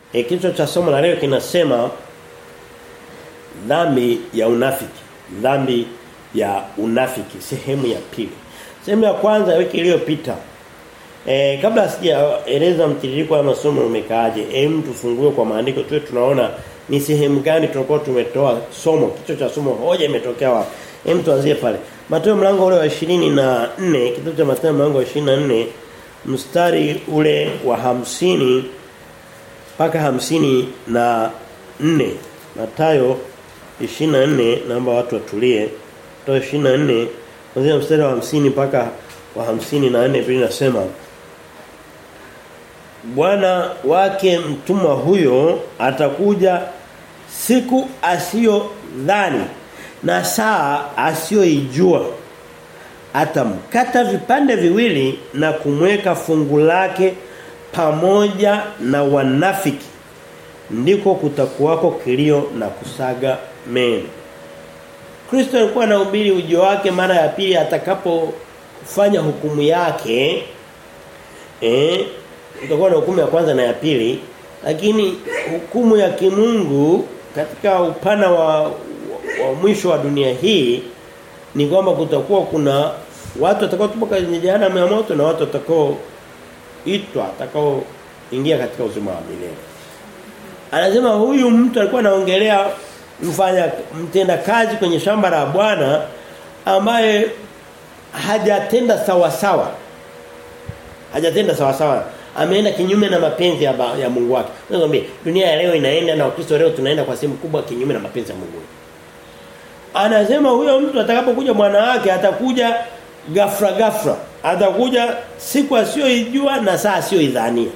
E, kichwa cha somo la leo kinasema dhambi ya unafiki. Dhambi ya unafiki sehemu ya pili. Sehemu ya kwanza wiki iliyopita E, kabla sijaeleza mtiririko wa masomo umekaaje, hem tufungue kwa maandiko tuwe tunaona ni sehemu gani tulikuwa tumetoa somo, kichwa cha somo hoja imetokea wapi. Hem tuanzie pale. Mathayo mlango ule wa 24, kitabu cha Mathayo mlango wa 24 mstari ule wa hamsini mpaka hamsini na nne Mathayo 24 naomba watu watulie. Mathayo 24 kuanzia mstari wa hamsini mpaka wa hamsini na nne Biblia inasema Bwana wake mtumwa huyo atakuja siku asiyo dhani na saa asiyoijua atamkata vipande viwili na kumweka fungu lake pamoja na wanafiki ndiko kutakuwako kilio na kusaga meno Kristo alikuwa anahubiri ujio wake mara ya pili atakapofanya hukumu yake eh itakuwa na hukumu ya kwanza na ya pili lakini hukumu ya kimungu katika upana wa, wa, wa mwisho wa dunia hii ni kwamba kutakuwa kuna watu watakao tupo kwenye jehanamu ya moto na watu watakao itwa watakao ingia katika uzima wa milele anasema huyu mtu alikuwa anaongelea mfanya mtenda kazi kwenye shamba la Bwana ambaye hajatenda sawa sawa hajatenda sawa sawa ameenda kinyume na mapenzi ya, ba, ya Mungu wake. Nakwambia dunia ya leo inaenda na Ukristo leo tunaenda kwa sehemu kubwa kinyume na mapenzi ya Mungu. Anasema huyo mtu atakapokuja bwana wake atakuja gafra gafra. Atakuja siku asiyoijua na saa asiyoidhania.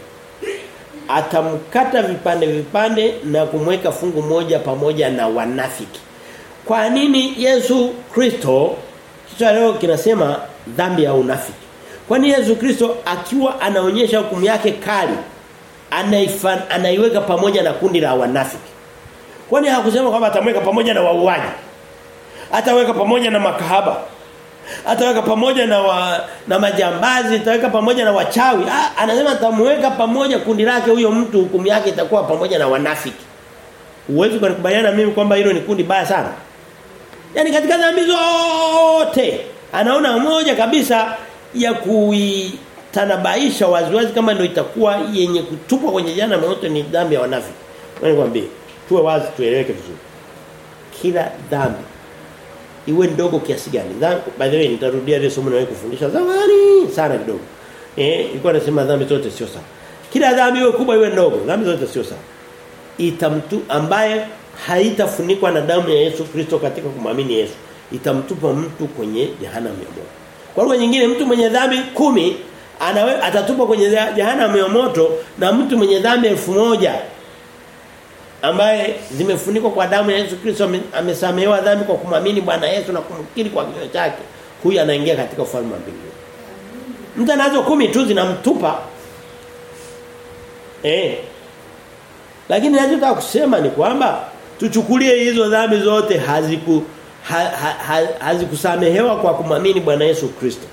Atamkata vipande vipande na kumweka fungu moja pamoja na wanafiki. Kwa nini Yesu Kristo kichwa leo kinasema dhambi ya unafiki? Kwani Yesu Kristo akiwa anaonyesha hukumu yake kali anaifan, anaiweka pamoja na kundi la wanafiki. Kwani hakusema kwamba atamweka pamoja na wauaji. Ataweka pamoja na makahaba. Ataweka pamoja na wa, na majambazi, ataweka pamoja na wachawi. Ha, anasema atamweka pamoja kundi lake huyo mtu hukumu yake itakuwa pamoja na wanafiki. Uwezo kunikubaliana mimi kwamba hilo ni kundi baya sana. Yaani katika dhambi zote anaona moja kabisa ya kuitanabaisha waziwazi kama ndio itakuwa yenye kutupwa kwenye jana moto ni dhambi ya wanafiki. Wewe nikwambie, tuwe wazi tueleweke vizuri. Kila dhambi iwe ndogo kiasi gani. Dhambi by the way nitarudia ile somo nawe kufundisha zamani sana kidogo. Eh, ilikuwa nasema dhambi zote sio sawa. Kila dhambi iwe kubwa iwe ndogo, dhambi zote sio sawa. Itamtu ambaye haitafunikwa na damu ya Yesu Kristo katika kumwamini Yesu, itamtupa mtu kwenye jehanamu ya moto. Kwa lugha nyingine mtu mwenye dhambi kumi anawe atatupwa kwenye jehanamu ya moto na mtu mwenye dhambi elfu moja ambaye zimefunikwa kwa damu ya Yesu Kristo amesamehewa dhambi kwa kumwamini Bwana Yesu na kumkiri kwa kinywa chake huyu anaingia katika ufalme wa mbinguni. Mtu anazo kumi tu zinamtupa eh lakini ninachotaka kusema ni kwamba tuchukulie hizo dhambi zote haziku ha, ha, ha, hazikusamehewa kwa kumwamini Bwana Yesu Kristo.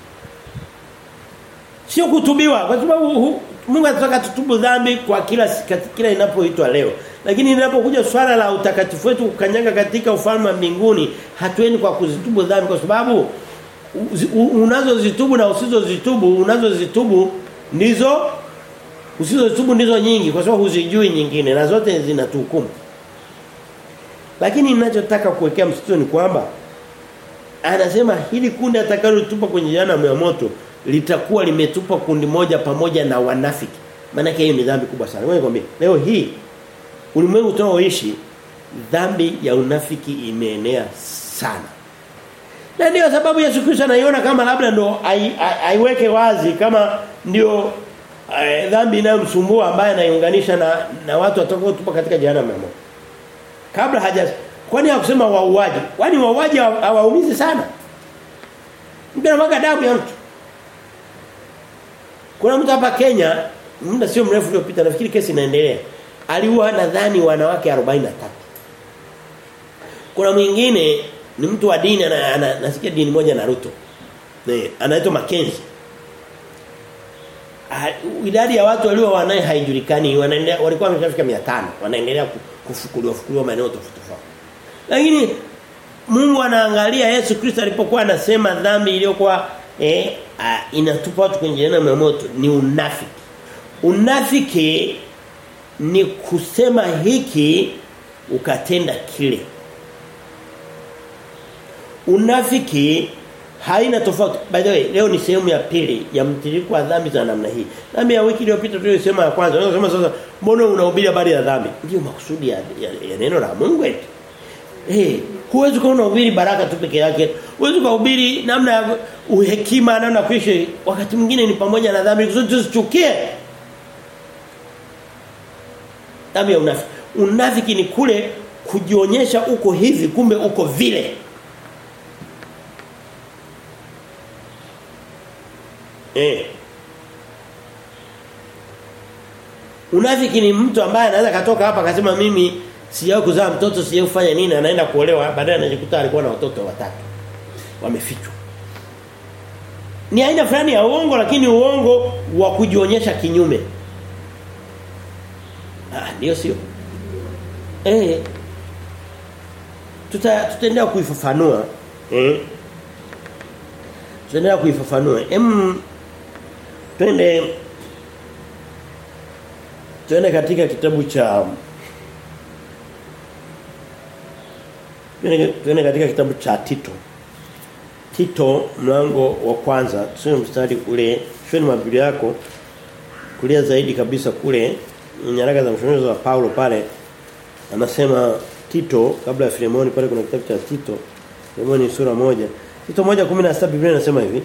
Sio kutubiwa kwa sababu Mungu anataka tutubu dhambi kwa kila kila inapoitwa leo. Lakini inapokuja swala la utakatifu wetu kukanyaga katika ufalme wa mbinguni, hatuendi kwa kuzitubu dhambi kwa sababu unazozitubu na usizozitubu, unazozitubu ndizo usizozitubu ndizo nyingi kwa sababu huzijui nyingine na zote zinatuhukumu. Lakini ninachotaka kuwekea msitio ni kwamba anasema hili kundi atakalotupa kwenye jana ya moto litakuwa limetupa kundi moja pamoja na wanafiki. Maana hiyo ni dhambi kubwa sana. Wewe nikwambie, leo hii ulimwengu tunaoishi dhambi ya unafiki imeenea sana. Na ndio sababu Yesu Kristo anaiona kama labda ndo aiweke wazi kama ndio dhambi inayomsumbua ambaye anaiunganisha na na watu watakao tupa katika jehanamu ya moto kabla haja kwani hakusema wauaji kwani wauaji hawaumizi sana mtu anamwaga damu ya mtu kuna mtu hapa Kenya muda sio mrefu uliopita nafikiri kesi inaendelea aliua nadhani wanawake 43 kuna mwingine ni mtu wa dini ana, ana, nasikia dini moja Naruto. Ne, anaitwa Mackenzie. idadi ya watu walio wanaye haijulikani wanaendelea walikuwa wameshafika 500 wanaendelea kufukuliwa fukuliwa maeneo tofauti tofauti lakini Mungu anaangalia Yesu Kristo alipokuwa anasema dhambi iliyokuwa eh, inatupa watu kwenye jehanamu ya moto ni unafiki unafiki ni kusema hiki ukatenda kile unafiki haina tofauti by the way leo ni sehemu ya pili ya mtiririko wa dhambi za namna hii dhambi ya wiki iliyopita tulisema ya kwanza unasema sasa mbona unahubiri habari ya dhambi ndio makusudi ya, ya, ya neno la Mungu eti eh huwezi kuona uhubiri baraka tu peke yake huwezi kuhubiri namna ya uhekima namna kuishi wakati mwingine ni pamoja na dhambi kusudi tusichukie dhambi ya unafiki unafiki ni kule kujionyesha uko hivi kumbe uko vile Eh. Unafiki ni mtu ambaye anaweza katoka hapa akasema mimi sijawahi kuzaa mtoto sijawahi kufanya nini anaenda kuolewa baadaye anajikuta alikuwa na watoto watatu wamefichwa. Ni aina fulani ya uongo lakini uongo wa kujionyesha kinyume. Ah ndio sio. Eh. Tuta tutaendelea kuifafanua. Eh. Tutaendelea kuifafanua. Em twende twende katika kitabu cha twende katika kitabu cha Tito Tito mlango wa kwanza tusome mstari ule shweni mabiblia yako kulia zaidi kabisa kule nyaraka za mshonizo wa Paulo pale anasema Tito kabla ya Filemoni pale kuna kitabu cha Tito Filemoni sura moja Tito moja 16 Biblia inasema hivi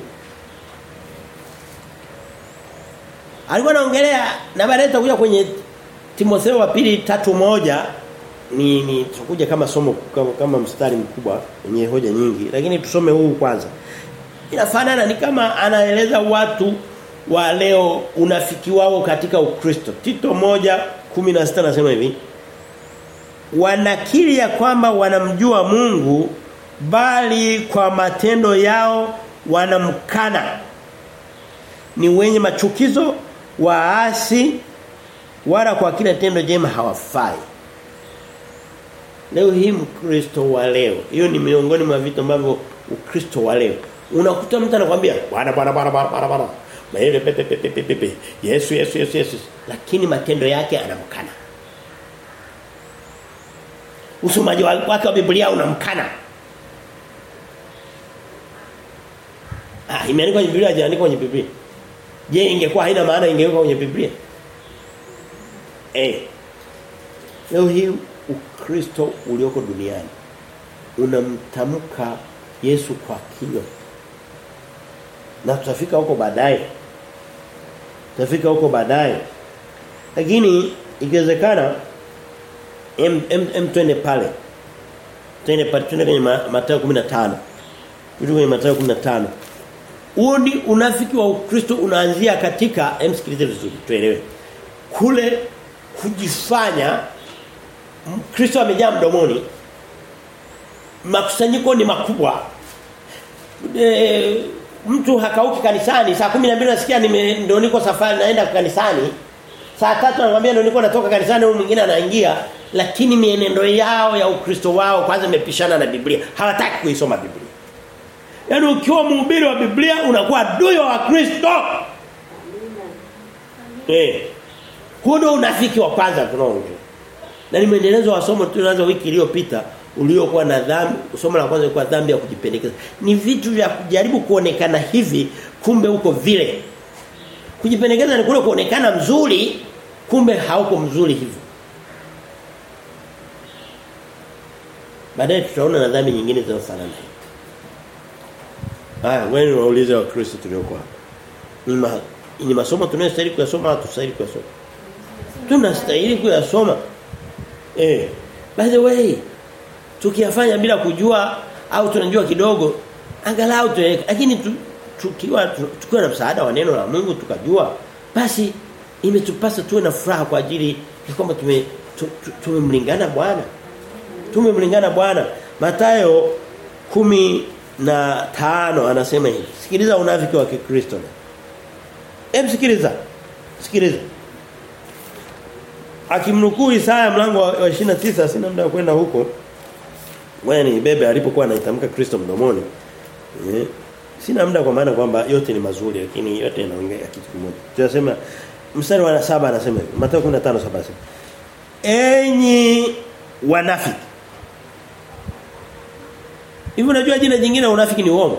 Alikuwa anaongelea na baadaye tutakuja kwenye Timotheo wa pili tatu moja ni ni tutakuja kama somo kama, kama mstari mkubwa wenye hoja nyingi lakini tusome huu kwanza. Inafanana ni kama anaeleza watu wa leo unafiki wao katika Ukristo. Tito moja 16 nasema hivi. Wanakiri ya kwamba wanamjua Mungu bali kwa matendo yao wanamkana. Ni wenye machukizo waasi wala kwa kila tendo jema hawafai. Leo hii mkristo wa leo, hiyo ni miongoni mwa vitu ambavyo ukristo wa leo. Unakuta mtu anakuambia bwana bwana bwana bwana bwana. Maele pepe pepe pepe pepe. Yesu Yesu Yesu Yesu. Lakini matendo yake anamkana. Usomaji wake wa Biblia unamkana. Ah, imeandikwa kwenye Biblia haijaandikwa kwenye Biblia. Je, ingekuwa haina maana ingewekwa kwenye Biblia? Eh. Leo hii Ukristo ulioko duniani unamtamka Yesu kwa kinywa. Na tutafika huko baadaye. Tutafika huko baadaye. Lakini ikiwezekana em, em, em twende pale. Twende pale twende kwenye Mathayo 15. Twende kwenye Mathayo 15. Huo ni unafiki wa Ukristo unaanzia katika emsikilize vizuri tuelewe. Kule kujifanya Kristo amejaa mdomoni. Makusanyiko ni makubwa. E, mtu hakauki kanisani saa 12 nasikia ndio niko safari naenda kanisani. Saa tatu anamwambia ndio niko natoka kanisani huyu mwingine anaingia lakini mienendo yao ya Ukristo wao kwanza imepishana na Biblia. Hawataki kuisoma Biblia. Yaani ukiwa mhubiri wa Biblia unakuwa adui wa Kristo. Eh. Huo ndio unafiki wa kwanza tunaoongea. Na ni mwendelezo wa somo tulianza wiki iliyopita uliokuwa na dhambi, somo la kwanza lilikuwa dhambi ya kujipendekeza. Ni vitu vya kujaribu kuonekana hivi kumbe uko vile. Kujipendekeza ni kule kuonekana mzuri kumbe hauko mzuri hivyo. Baadaye tutaona na dhambi nyingine zinazofanana. Haya, wewe unauliza wa Kristo tuliokuwa. Ni ma, ni masomo tunayostahili kuyasoma au tusahili kuyasoma? Tunastahili kuyasoma. Eh. By the way, tukiyafanya bila kujua au tunajua kidogo, angalau tueleke. Lakini tu, tukiwa tukiwa na msaada wa neno la Mungu tukajua, basi imetupasa tuwe na furaha kwa ajili ya kwamba tume tumemlingana Bwana. Tumemlingana Bwana. Mathayo kumi na tano anasema hivi. Sikiliza unafiki wa Kikristo. Hebu sikiliza. Sikiliza. Akimnukuu Isaya mlango wa 29 sina muda wa kwenda huko. Wewe ni bebe alipokuwa anaitamka Kristo mdomoni. Eh. Sina muda kwa maana kwamba yote ni mazuri lakini yote yanaongea kitu kimoja. Tunasema mstari wa saba anasema hivi. Mathayo 15:7 anasema. Enyi wanafiki. Hivi unajua jina jingine unafiki ni uongo?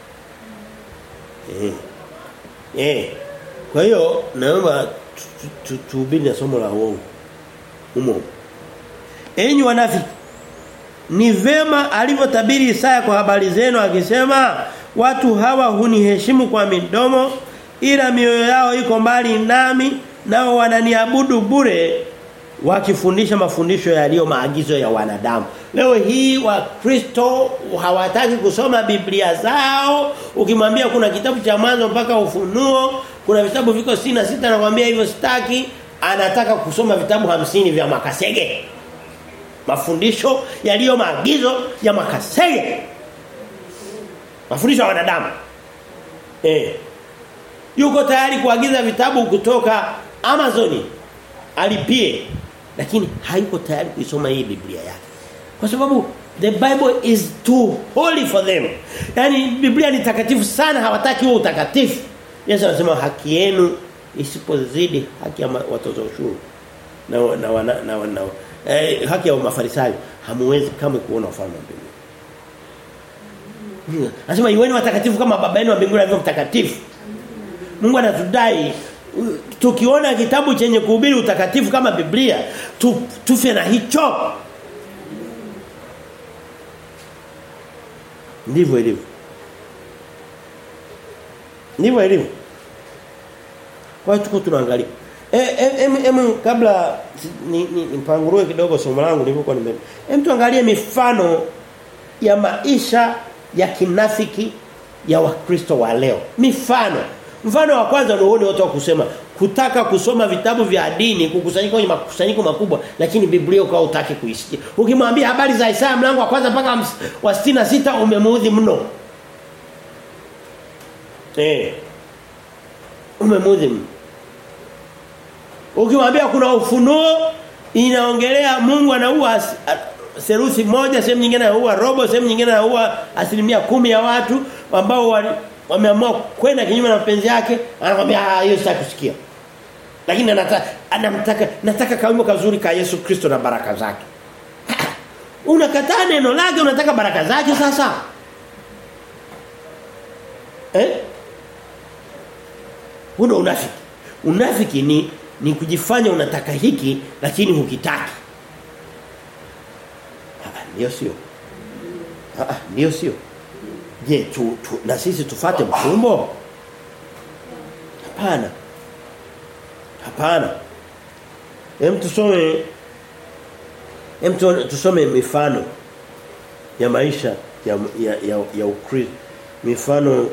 Eh. Eh. Kwa hiyo naomba tuhubiri na somo la uongo. Umo. Enyi wanafiki ni vema alivyotabiri Isaya kwa habari zenu akisema watu hawa huniheshimu kwa midomo ila mioyo yao iko mbali nami nao wananiabudu bure wakifundisha mafundisho yaliyo maagizo ya wanadamu. Leo hii wakristo hawataki kusoma Biblia zao. Ukimwambia kuna kitabu cha mwanzo mpaka ufunuo, kuna vitabu viko sina sita nakwambia hivyo sitaki, anataka kusoma vitabu hamsini vya Makasege. Mafundisho yaliyo maagizo ya Makasege. Mafundisho ya wanadamu. Eh. Yuko tayari kuagiza vitabu kutoka Amazoni alipie lakini hayuko tayari kuisoma hii Biblia yake. Kwa sababu the Bible is too holy for them. Yaani Biblia ni takatifu sana hawataki huo utakatifu. Yesu anasema haki yenu isipozidi haki ya watoza ushuru. Na na na, na, na eh, haki ya mafarisayo hamuwezi kama kuona ufalme wa mbinguni. Anasema iweni watakatifu kama baba yenu wa mbinguni alivyo mtakatifu. Mungu anatudai tukiona kitabu chenye kuhubiri utakatifu kama Biblia tu, tufe na hicho ndivyo ilivyo ndivyo ilivyo kwa hiyo tuko tunaangalia em e, em kabla ni, ni, nipanguruwe kidogo somo langu nilipokuwa nime em tuangalie mifano ya maisha ya kinafiki ya wakristo wa leo mifano Mfano wa kwanza ndio uone watu kusema kutaka kusoma vitabu vya dini kukusanyika kwenye makusanyiko makubwa lakini Biblia ukao utaki kuisikia. Ukimwambia habari za Isaya mlango wa kwanza mpaka wa 66 umemuudhi mno. Eh. Umemuudhi mno. Ukimwambia kuna ufunuo inaongelea Mungu anaua seruthi moja sehemu nyingine anaua robo sehemu nyingine anaua asilimia kumi ya watu ambao wali wameamua kwenda kinyume na mapenzi yake anakuambia ah hiyo sitaki kusikia lakini anataka anamtaka nataka kaumbo kazuri ka Yesu Kristo na baraka zake unakataa neno lake unataka baraka zake sasa eh Huo unafiki unafiki ni ni kujifanya unataka hiki lakini hukitaki ndio sio ah ndio sio Je, tu, tu, na sisi tufate mfumbo? Hapana. Hapana. Hem tusome hem tusome mifano ya maisha ya ya ya, ya Ukristo. Mifano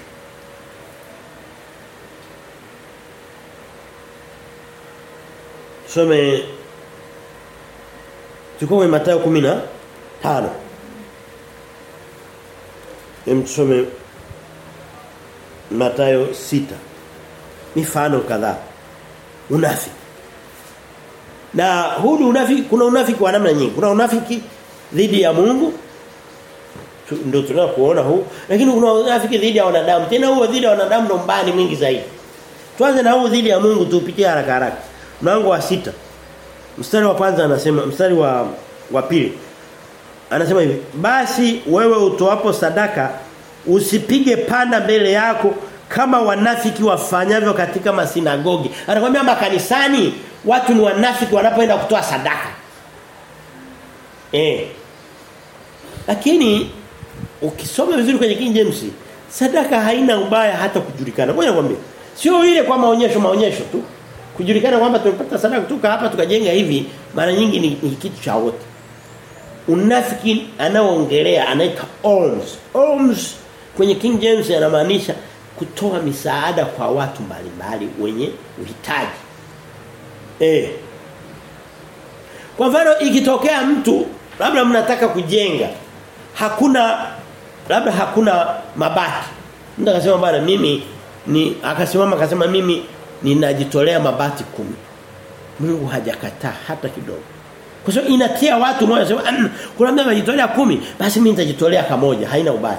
Tusome Tuko kwenye Mathayo 15 Hem tusome Mathayo 6. Mifano kadhaa. Unafiki. Na huu unafiki kuna unafiki wa namna nyingi. Kuna unafiki dhidi ya Mungu. Tu, ndio tunakuona huu. Lakini kuna unafiki dhidi ya wanadamu. Tena huo dhidi ya wanadamu ndo mbali mwingi zaidi. Tuanze na huu dhidi ya Mungu tupitie haraka haraka. Mlango wa sita Mstari wa kwanza anasema mstari wa wa pili Anasema hivi, basi wewe utoapo sadaka usipige panda mbele yako kama wanafiki wafanyavyo katika masinagogi. Anakuambia makanisani watu ni wanafiki wanapoenda kutoa sadaka. Eh. Lakini ukisoma vizuri kwenye King James, sadaka haina ubaya hata kujulikana. Ngoja nikwambie. Sio ile kwa maonyesho maonyesho tu. Kujulikana kwamba tumepata sadaka kutoka hapa tukajenga hivi mara nyingi ni, ni kitu cha wote unafiki anaoongelea anaita alms alms kwenye King James anamaanisha kutoa misaada kwa watu mbalimbali wenye uhitaji eh kwa mfano ikitokea mtu labda mnataka kujenga hakuna labda hakuna mabati mtu akasema bwana mimi ni akasimama akasema mimi ninajitolea mabati kumi. Mungu hajakataa hata kidogo. Kwa sababu inatia watu moyo sema kuna mtu amejitolea kumi basi mimi nitajitolea kamoja haina ubaya.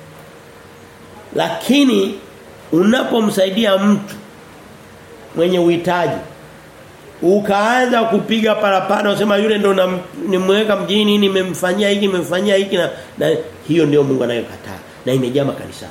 Lakini unapomsaidia mtu mwenye uhitaji ukaanza kupiga parapanda usema yule ndo nimweka mjini nimemfanyia hiki nimemfanyia hiki na, na hiyo ndio Mungu anayokataa na imejaa makanisani.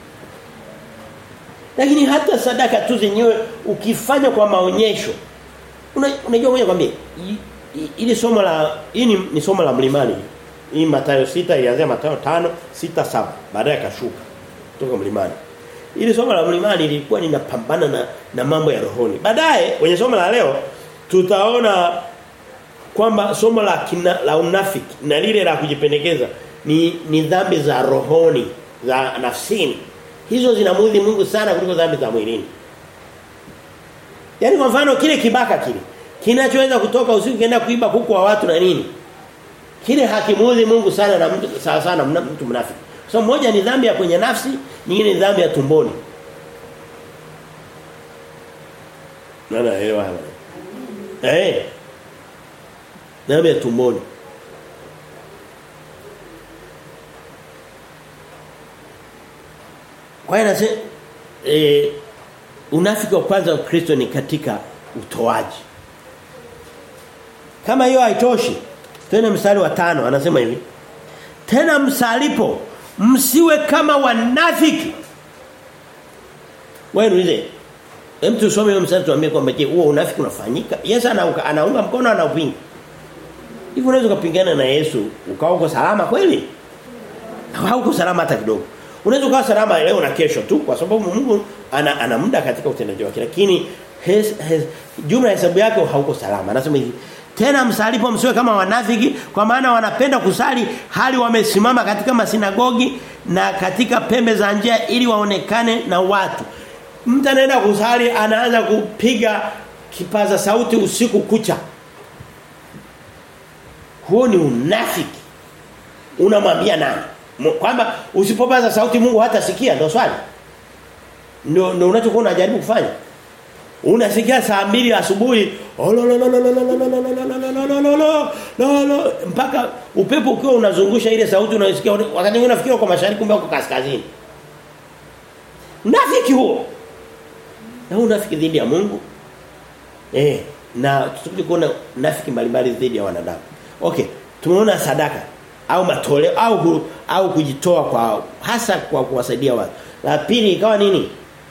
Lakini hata sadaka tu zenyewe ukifanya kwa maonyesho unajua moja kwambie ili somo la hii ni, ni somo la mlimani hii Mathayo sita ilianzia Mathayo tano sita saba baadaye akashuka kutoka mlimani ili somo la mlimani lilikuwa linapambana na na mambo ya rohoni baadaye kwenye somo la leo tutaona kwamba somo la kina, la unafiki na lile la kujipendekeza ni ni dhambi za rohoni za nafsini hizo zinamudhi Mungu sana kuliko dhambi za mwilini Yaani kwa mfano kile kibaka kile kinachoweza kutoka usiku kienda kuiba kuku wa watu na nini? Kile hakimuudhi Mungu sana na mtu sawa sana mtu mnafiki. So moja ni dhambi ya kwenye nafsi, nyingine ni dhambi ya tumboni. Nana elewa hapa. Eh. Dhambi ya tumboni. Kwa hiyo nasema eh unafiki wa kwanza wa Kristo ni katika utoaji. Kama hiyo haitoshi, tena mstari wa tano anasema hivi. Tena msalipo msiwe kama wanafiki. Wewe niulize. Hem tusome hiyo mstari tuambie kwamba je, huo unafiki unafanyika? Yesu anaunga anaunga mkono anaupinga. Hivi unaweza kupingana na Yesu ukawa uko salama kweli? Hauko salama hata kidogo. Unaweza kuwa salama leo na kesho tu kwa sababu Mungu ana, ana muda katika utendaji wake lakini hes, hes, jumla hesabu yake hauko salama. Anasema hivi tena msalipo msiwe kama wanafiki kwa maana wanapenda kusali hali wamesimama katika masinagogi na katika pembe za njia ili waonekane na watu. Mtu anaenda kusali anaanza kupiga kipaza sauti usiku kucha. Huo ni unafiki. Unamwambia nani? kwamba usipopaza sauti Mungu hata sikia ndio swali. Ndio ndio unachokuwa unajaribu kufanya. Unasikia saa mbili asubuhi mpaka upepo ukiwa unazungusha ile sauti unasikia wakati mwingine unafikiri kwa mashariki kumbe uko kaskazini. Nafiki huo. Na unafiki dhidi ya Mungu. Eh, na tutakuja kuona nafiki mbalimbali dhidi ya wanadamu. Okay, tumeona sadaka au matoleo au au kujitoa kwa hasa kwa kuwasaidia watu. La pili ikawa nini?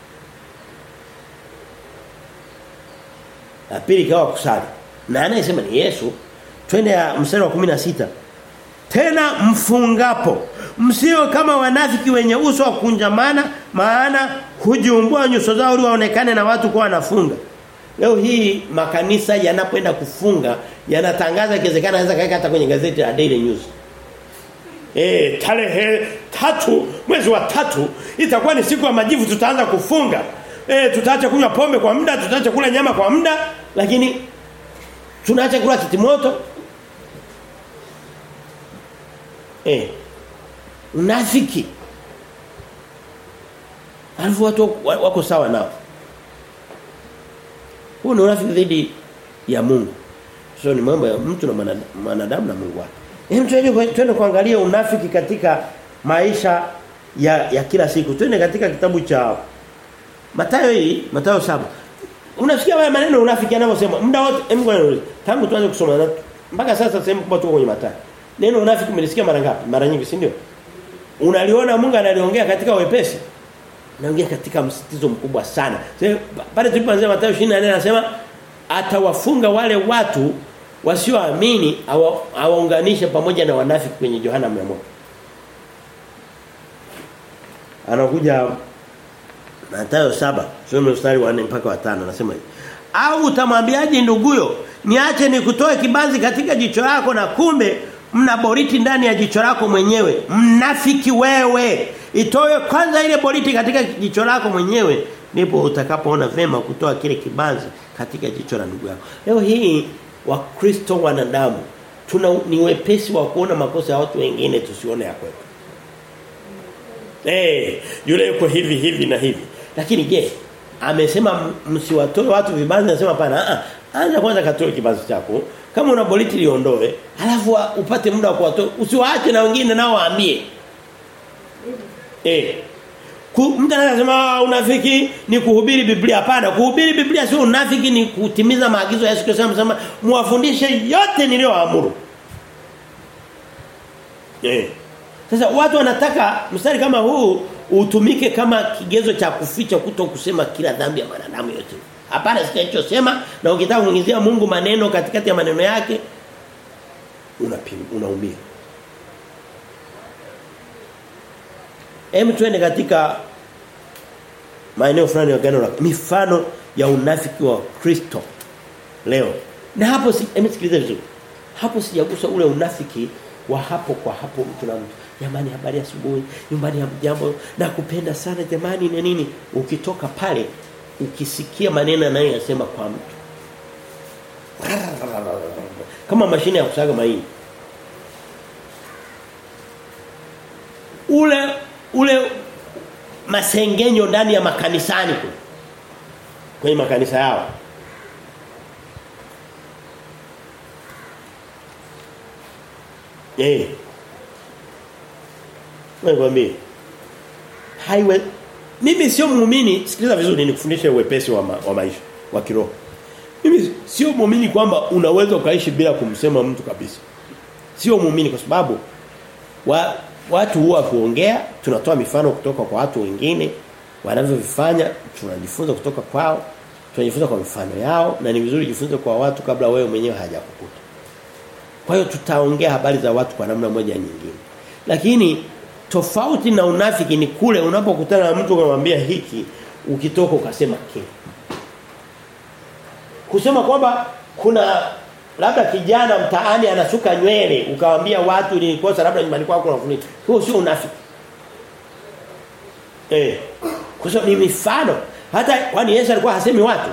La pili ikawa kusali. Na anayesema ni Yesu. Twende ya mstari wa 16. Tena mfungapo msio kama wanafiki wenye uso wa kunjamana maana hujiumbua nyuso zao ili waonekane na watu kwa wanafunga. Leo hii makanisa yanapoenda kufunga yanatangaza ikiwezekana anaweza kaeka hata kwenye gazeti la Daily News. Eh tarehe tatu mwezi wa tatu itakuwa ni siku ya majivu tutaanza kufunga. Eh tutaacha kunywa pombe kwa muda, tutaacha kula nyama kwa muda, lakini tunaacha kula kitimoto. Eh unafiki. Alafu watu wako sawa nao. Huo ni unafiki dhidi ya Mungu. Sio ni mambo ya mtu na mwanadamu na Mungu wake. Hem twende twende kuangalia unafiki katika maisha ya ya kila siku. Twende katika kitabu cha Mathayo hii, Mathayo saba Unasikia haya maneno unafiki anavyosema. Muda wote hem ngoja tangu tuanze kusoma na mpaka sasa sehemu kubwa tuko kwenye Mathayo. Neno unafiki umelisikia mara ngapi? Mara nyingi, si ndio? Unaliona Mungu analiongea katika wepesi. Naongea katika msitizo mkubwa sana. Pale tulipoanza Mathayo 24 anasema atawafunga wale watu wasioamini awaunganishe pamoja na wanafiki kwenye Yohana 100. Anakuja Mathayo saba soma mstari wa 4 mpaka wa 5 anasema hivi. Au utamwambiaje nduguyo niache nikutoe kibanzi katika jicho lako na kumbe mna boriti ndani ya jicho lako mwenyewe mnafiki wewe itoe kwanza ile boriti katika jicho lako mwenyewe ndipo utakapoona vema kutoa kile kibanzi katika jicho la ndugu yako leo hii wakristo wanadamu tuna ni wepesi wa kuona makosa ya watu wengine tusione ya kwetu eh yule yuko hivi hivi na hivi lakini je amesema msiwatoe watu vibanzi anasema hapana anza kwanza katoe kibanzi chako kama una boliti liondoe alafu upate muda wa kuwatoa usiwaache na wengine nao waambie eh mtu anasema unafiki ni kuhubiri Biblia hapana kuhubiri Biblia sio unafiki ni kutimiza maagizo ya Yesu Kristo anasema muwafundishe yote niliyoamuru eh sasa watu wanataka mstari kama huu utumike kama kigezo cha kuficha kuto kusema kila dhambi ya mwanadamu yote. Hapana sema na ukitaka kuingizia Mungu maneno katikati ya maneno yake unapima unaumia. Hem tuende katika maeneo fulani ya gano la mifano ya unafiki wa Kristo leo. Na hapo si sikiliza vizuri. Hapo sijagusa ule unafiki wa hapo kwa hapo mtu na mtu jamani habari asubuhi nyumbani jambo na kupenda sana jamani na nini ukitoka pale ukisikia maneno anayoyasema kwa mtu kama mashine ya kusaga mahindi ule ule masengenyo ndani ya makanisani kule kwenye makanisa yao Eh. Nakwambia. Haiwe mimi sio muumini, sikiliza vizuri nikufundishe uwepesi wa, ma, wa maisha wa kiroho. Mimi sio muumini kwamba unaweza ukaishi bila kumsema mtu kabisa. Sio muumini kwa sababu wa, watu huwa kuongea, tunatoa mifano kutoka kwa watu wengine wanavyovifanya, tunajifunza kutoka kwao, tunajifunza kwa mifano yao na ni vizuri jifunze kwa watu kabla wewe mwenyewe hajakukuta. Kwa hiyo tutaongea habari za watu kwa namna moja nyingine. Lakini tofauti na unafiki ni kule unapokutana na mtu unamwambia hiki ukitoka ukasema kile. Kusema kwamba kuna labda kijana mtaani anasuka nywele ukawaambia watu nilikosa labda nyumbani kwako unafunika. Huo sio unafiki. Eh. Kwa sababu ni mifano. Hata kwani Yesu alikuwa hasemi watu.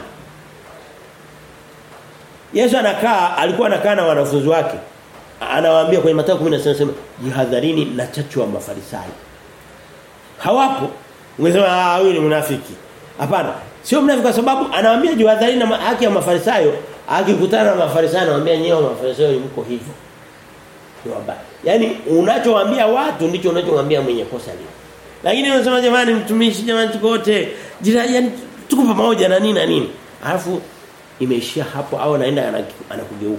Yesu anakaa alikuwa anakaa na wanafunzi wake. Anawaambia kwenye Mathayo 10 anasema jihadharini na chachu wa mafarisayo. Hawapo. Ungesema ah huyu ni mnafiki. Hapana. Sio mnafiki kwa sababu anawaambia jihadharini na haki ya mafarisayo, akikutana na mafarisayo anawaambia nyewe mafarisayo mko hivyo. Ni wabaya. Yaani unachowaambia watu ndicho unachowaambia mwenye kosa lile. Lakini unasema jamani mtumishi jamani tuko wote yani tuko pamoja na nini na nini. Alafu imeishia hapo au anaenda anakugeuka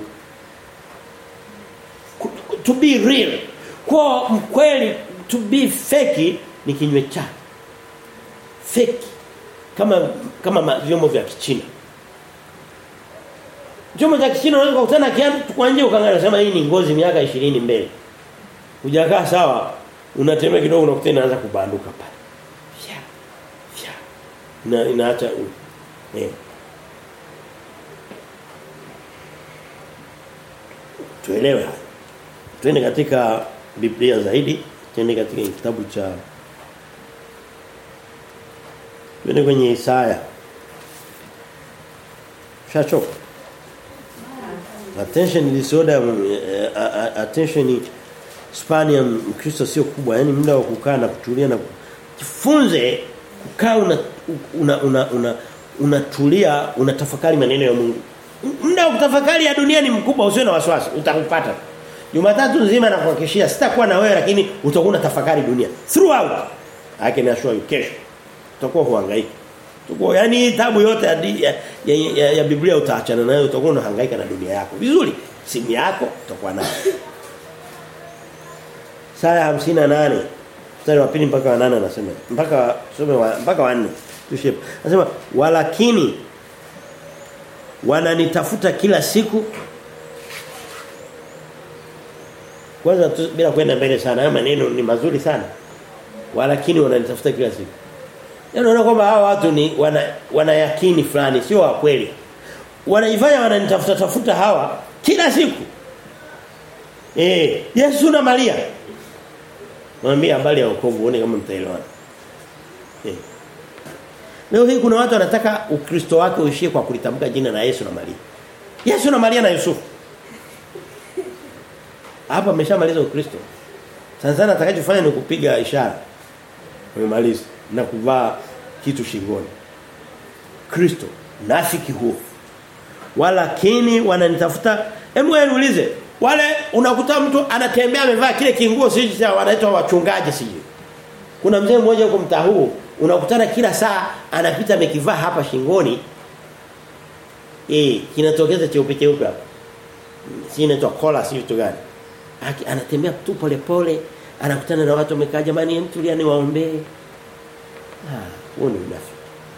to be real kwa mkweli to be fake ni kinywe chake fake kama kama vyombo vya kichina vyombo vya kichina unaweza kukutana kiatu kwa nje ukaangalia sema hii ni ngozi miaka 20 mbele hujakaa sawa unatembea kidogo unakuta inaanza kubanduka pale fya fya ina inaacha eh tuelewe haya twende katika Biblia zaidi twende katika kitabu cha twende kwenye Isaya shachoka attention disorder uh, attention span ya Mkristo sio kubwa yani muda wa kukaa na kutulia na jifunze kukaa una una una, una unatulia unatafakari maneno ya Mungu muda wa kutafakari ya dunia ni mkubwa usiwe na wasiwasi utakupata Jumatatu nzima na kuhakikishia sitakuwa na wewe lakini utakuwa na tafakari dunia throughout I can assure you kesho utakuwa huhangaika Tuko yani tabu yote ya, ya, ya, ya, ya Biblia utaachana nayo utakuwa unahangaika na dunia yako. Vizuri, simu yako utakuwa nayo. Saya 58 mstari wa pili mpaka wa 8 anasema mpaka tusome wa, mpaka wa 4 tushie. Anasema walakini wananitafuta kila siku kwanza tu, bila kwenda mbele sana haya maneno ni mazuri sana walakini wananitafuta kila siku Yaani unaona kwamba hawa watu ni wana wanayakini fulani sio wa kweli. Wanaifanya wananitafuta tafuta hawa kila siku. Eh, Yesu na Maria. Mwambie habari ya wokovu uone kama mtaelewana. Eh. Leo hii kuna watu wanataka ukristo wake uishie kwa kulitamka jina la Yesu na Maria. Yesu na Maria na Yusufu. Hapa ameshamaliza ukristo. Sasa sana atakachofanya ni kupiga ishara. Umemaliza na kuvaa kitu shingoni. Kristo nafiki huo walakini wananitafuta hebu wewe niulize wale unakuta mtu anatembea amevaa kile kinguo siji cha wanaitwa wachungaji siji kuna mzee mmoja huko mtaa huu unakutana kila saa anapita amekivaa hapa shingoni eh kinatokeza cheupe cheupe hapa si inaitwa kola si vitu gani anatembea tu pole pole anakutana na watu wamekaa jamani mtulia ni waombee ah huo ni unafiki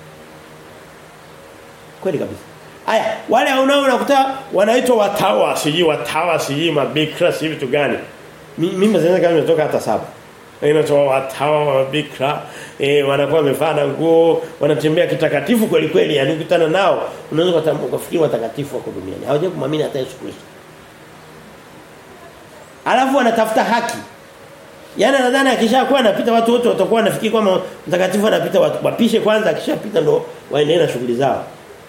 kweli kabisa Aya, wale unao unakuta wanaitwa watawa, siji watawa, siji mabikra, siji vitu gani. Mimi mzee kama nimetoka hata saba. Inatoa watawa wa bikra, eh wanakuwa wamevaa na nguo, wanatembea kitakatifu kweli kweli, yani ukutana nao unaweza kufikiri watakatifu wako duniani. Hawajawahi kumwamini hata Yesu Kristo. Alafu wanatafuta haki. Yaani nadhani akishakuwa anapita watu wote watakuwa wanafikiri kwamba mtakatifu anapita wapishe kwanza akishapita ndo waendelee na shughuli zao.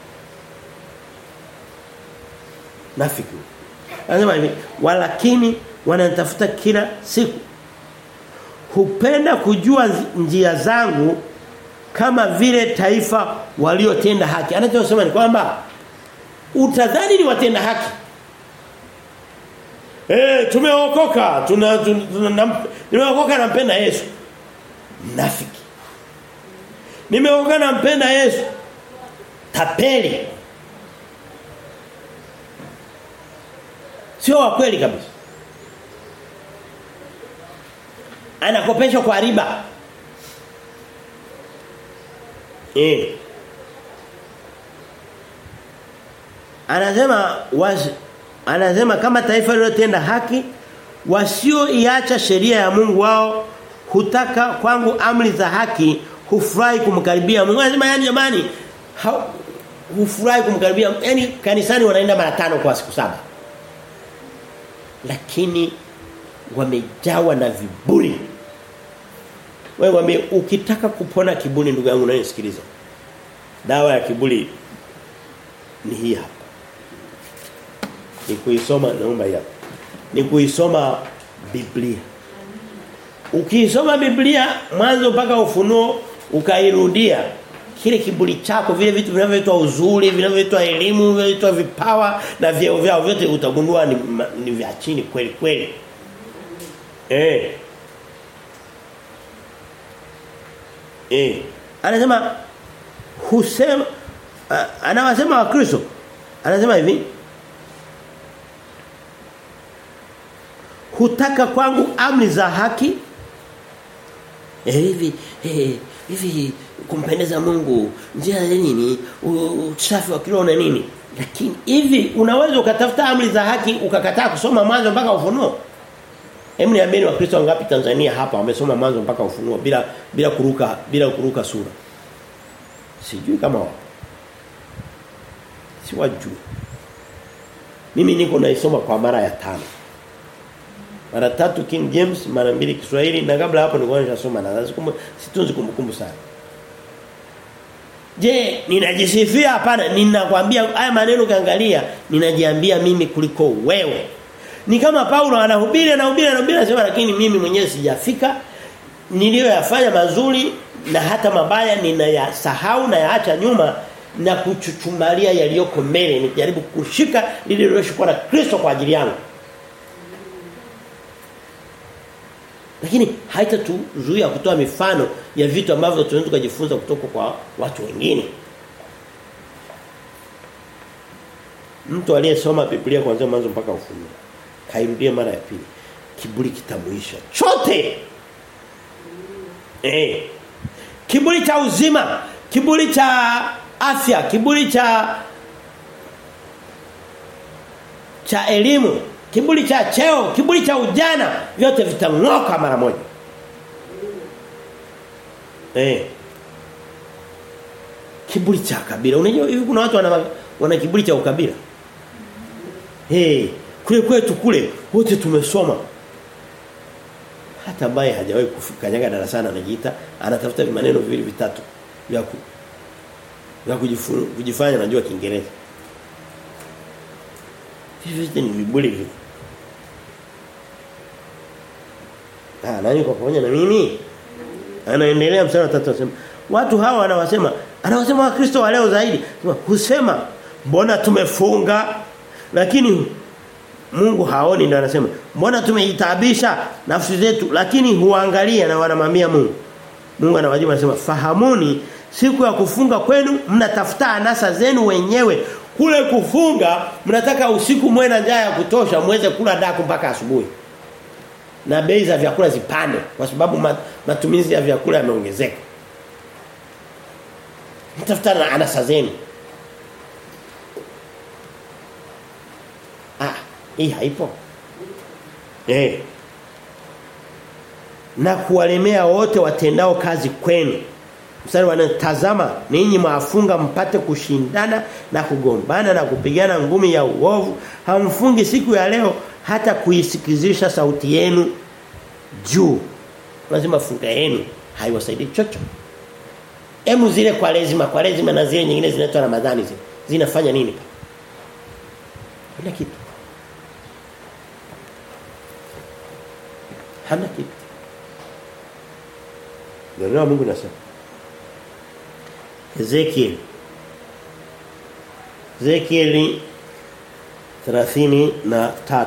nafiki. Anasema hivi, walakini wanatafuta kila siku. Hupenda kujua njia zangu kama vile taifa waliotenda haki. Anachosema ni kwamba utadhani ni watenda haki. Eh, tumeokoka, tuna, tuna, tuna nimeokoka nampenda Yesu. Nafiki. Nimeokoka nampenda Yesu. Tapeli. Sio wa kweli kabisa. Anakopeshwa kwa riba. Eh. Anasema was, anasema kama taifa lilotenda haki wasioiacha sheria ya Mungu wao hutaka kwangu amri za haki hufurahi kumkaribia Mungu. Anasema yani jamani hufurahi kumkaribia yani kanisani wanaenda mara tano kwa siku saba lakini wamejawa na viburi. Wewe wame ukitaka kupona kiburi ndugu yangu unanisikiliza. Dawa ya kiburi ni hii hapa. Ni kuisoma naomba hapa. Ni kuisoma Biblia. Ukiisoma Biblia mwanzo mpaka ufunuo ukairudia kile kiburi chako vile vitu vinavyoitwa uzuri vinavyoitwa elimu vinavyoitwa vipawa na vyeo vyao vyote utagundua ni, ni vya chini kweli kweli eh eh anasema husema uh, anawasema wa Kristo anasema hivi hutaka kwangu amri za haki eh hivi eh hivi kumpendeza Mungu njia ya nini usafi wa kiroho na nini lakini hivi unaweza ukatafuta amri za haki ukakataa kusoma mwanzo mpaka ufunuo Hebu niambieni wakristo wangapi Tanzania hapa wamesoma mwanzo mpaka ufunuo bila bila kuruka bila kuruka sura sijui kama wapo siwajui mimi niko naisoma kwa mara ya tano mara tatu King James mara mbili Kiswahili na kabla hapo nilikuwa nimeshasoma na sikumbu situnzi kumbukumbu sana Je, ninajisifia hapana ninakwambia haya maneno kaangalia ninajiambia mimi kuliko wewe. Ni kama Paulo anahubiri anahubiri anahubiri anasema lakini mimi mwenyewe sijafika niliyoyafanya mazuri na hata mabaya ninayasahau na yaacha nyuma na kuchuchumalia yaliyoko mbele nijaribu kushika lile liloshikwa na Kristo kwa ajili yangu. Lakini haitatuzuia kutoa mifano ya vitu ambavyo tunaweza kujifunza kutoka kwa watu wengine. Mtu aliyesoma Biblia kuanzia mwanzo mpaka ufunuo kairudie mara ya pili. Kiburi kitamuisha chote. Eh. Kiburi cha uzima, kiburi cha afya, kiburi cha cha elimu, kiburi cha cheo, kiburi cha ujana, vyote vitang'oka mara moja. Eh. Kiburi cha kabila. Unajua hivi kuna watu wana wana kiburi cha ukabila. Eh, hey, kule kwetu kule wote tumesoma. Hata ambaye hajawahi kukanyaga darasani anajiita anatafuta maneno viwili vitatu vya ku vya kujifanya anajua Kiingereza. Hivi ni viburi hivi. Ah, nani kwa pamoja na mimi? Anaendelea mstari wa 3 anasema watu hawa wanawasema Anawasema wakristo wa leo zaidi. Husema mbona tumefunga lakini Mungu haoni ndio anasema mbona tumeitabisha nafsi zetu lakini huangalia na wanamwambia Mungu. Mungu anawajibu anasema fahamuni siku ya kufunga kwenu mnatafuta anasa zenu wenyewe kule kufunga mnataka usiku mwe na njaa ya kutosha muweze kula daku mpaka asubuhi na bei za vyakula zipande kwa sababu matumizi ya vyakula yameongezeka mtafuta na anasa zenu ah hii haipo eh na kuwalemea wote watendao kazi kwenu mstari wanatazama ninyi maafunga mpate kushindana na kugombana na kupigana ngumi ya uovu hamfungi siku ya leo hata kuisikizisha sauti yenu juu lazima funga yenu haiwasaidii chochote Emu zile kwa lazima kwa lazima na zile nyingine zinaitwa Ramadhani zile zinafanya nini? Hana kitu. Hana kitu. Ndio Mungu nasema. Ezekiel Ezekiel 33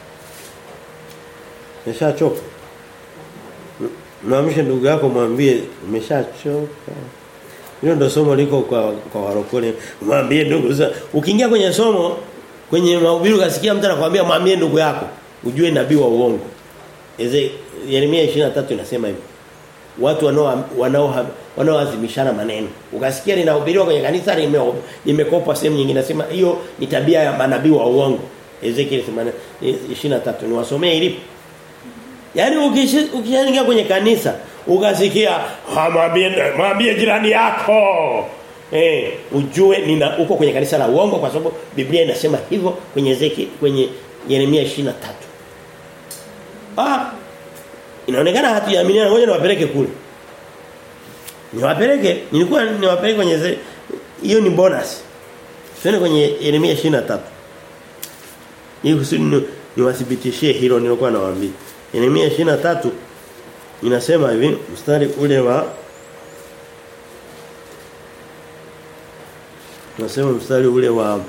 Nimeshachoka. Mwamshe ndugu yako mwambie umeshachoka. Hilo ndo somo liko kwa kwa warokole. Mwambie ndugu za ukiingia kwenye somo kwenye mahubiri ukasikia mtu anakuambia mwambie ndugu yako ujue nabii wa uongo. Eze Yeremia 23 inasema hivyo. Watu wanao wanao wanaoazimishana maneno. Ukasikia linahubiriwa kwenye kanisa limekopwa sehemu nyingine nasema hiyo ni tabia ya manabii wa uongo. Ezekiel 23 niwasomee ilipo. Yaani ukishaingia kwenye kanisa ukasikia mwambie mwambie jirani yako eh ujue nina uko kwenye kanisa la uongo kwa sababu Biblia inasema hivyo kwenye Zeki kwenye Yeremia 23. Ah inaonekana hatujaaminiana ngoja niwapeleke kule. Niwapeleke nilikuwa niwapeleke kwenye hiyo ni bonus. Twende kwenye Yeremia 23. Hii kusudi niwathibitishie hilo nilikuwa nawaambia. Yeremia 23 inasema hivi mstari ule wa Nasema mstari ule wa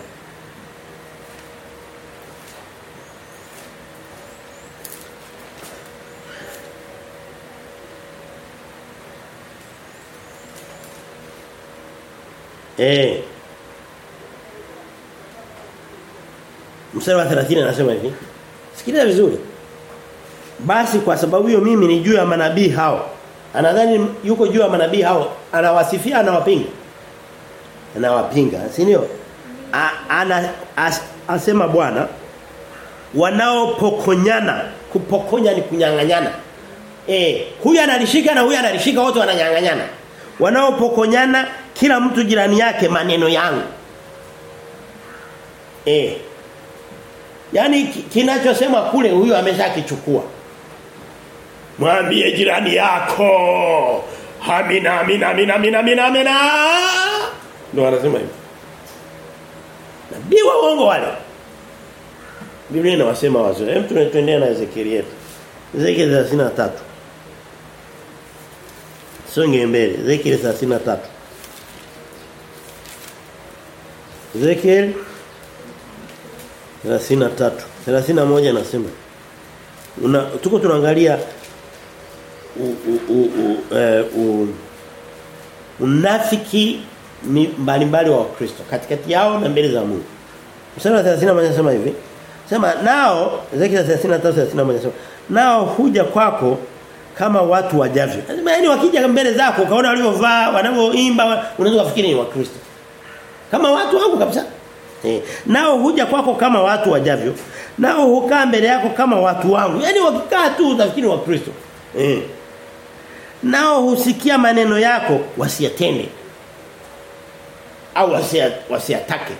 Eh Mstari wa 30 anasema hivi Sikiliza vizuri basi kwa sababu hiyo mimi ni juu ya manabii hao. Anadhani yuko juu ya manabii hao, anawasifia anawapinga. Anawapinga, si ndio? Ana as, asema Bwana wanaopokonyana, kupokonya ni kunyang'anyana. Eh, huyu analishika na huyu analishika wote wananyang'anyana. Wanaopokonyana kila mtu jirani yake maneno yangu. Eh. Yaani kinachosema kule huyu ameshakichukua. Mwambie jirani yako. Amina amina amina amina amina amina. Ndio anasema hivyo. Nabii wa uongo wale. Biblia inawasema wazo. Hem tunaendelea na Ezekiel yetu. Ezekiel 33. Songe mbele. Ezekiel 33. Ezekiel 33 31 nasema una tuko tunaangalia u, u, u, u, e, u, unafiki mbalimbali wa Kristo katikati yao na mbele za Mungu. Mstari wa 31 anasema hivi. Sema nao Ezekiel 33 31 anasema nao huja kwako kama watu wajavyo. Anasema yani wakija mbele zako ukaona walivyovaa, wanavyoimba, unaweza kufikiri ni Wakristo. Kama watu wako kabisa. Eh, nao huja kwako kama watu wajavyo. Nao hukaa mbele yako kama watu wangu. Yaani wakikaa tu utafikiri wa Kristo. Eh. Nao husikia maneno yako wasiyatende. Au wasiyatake.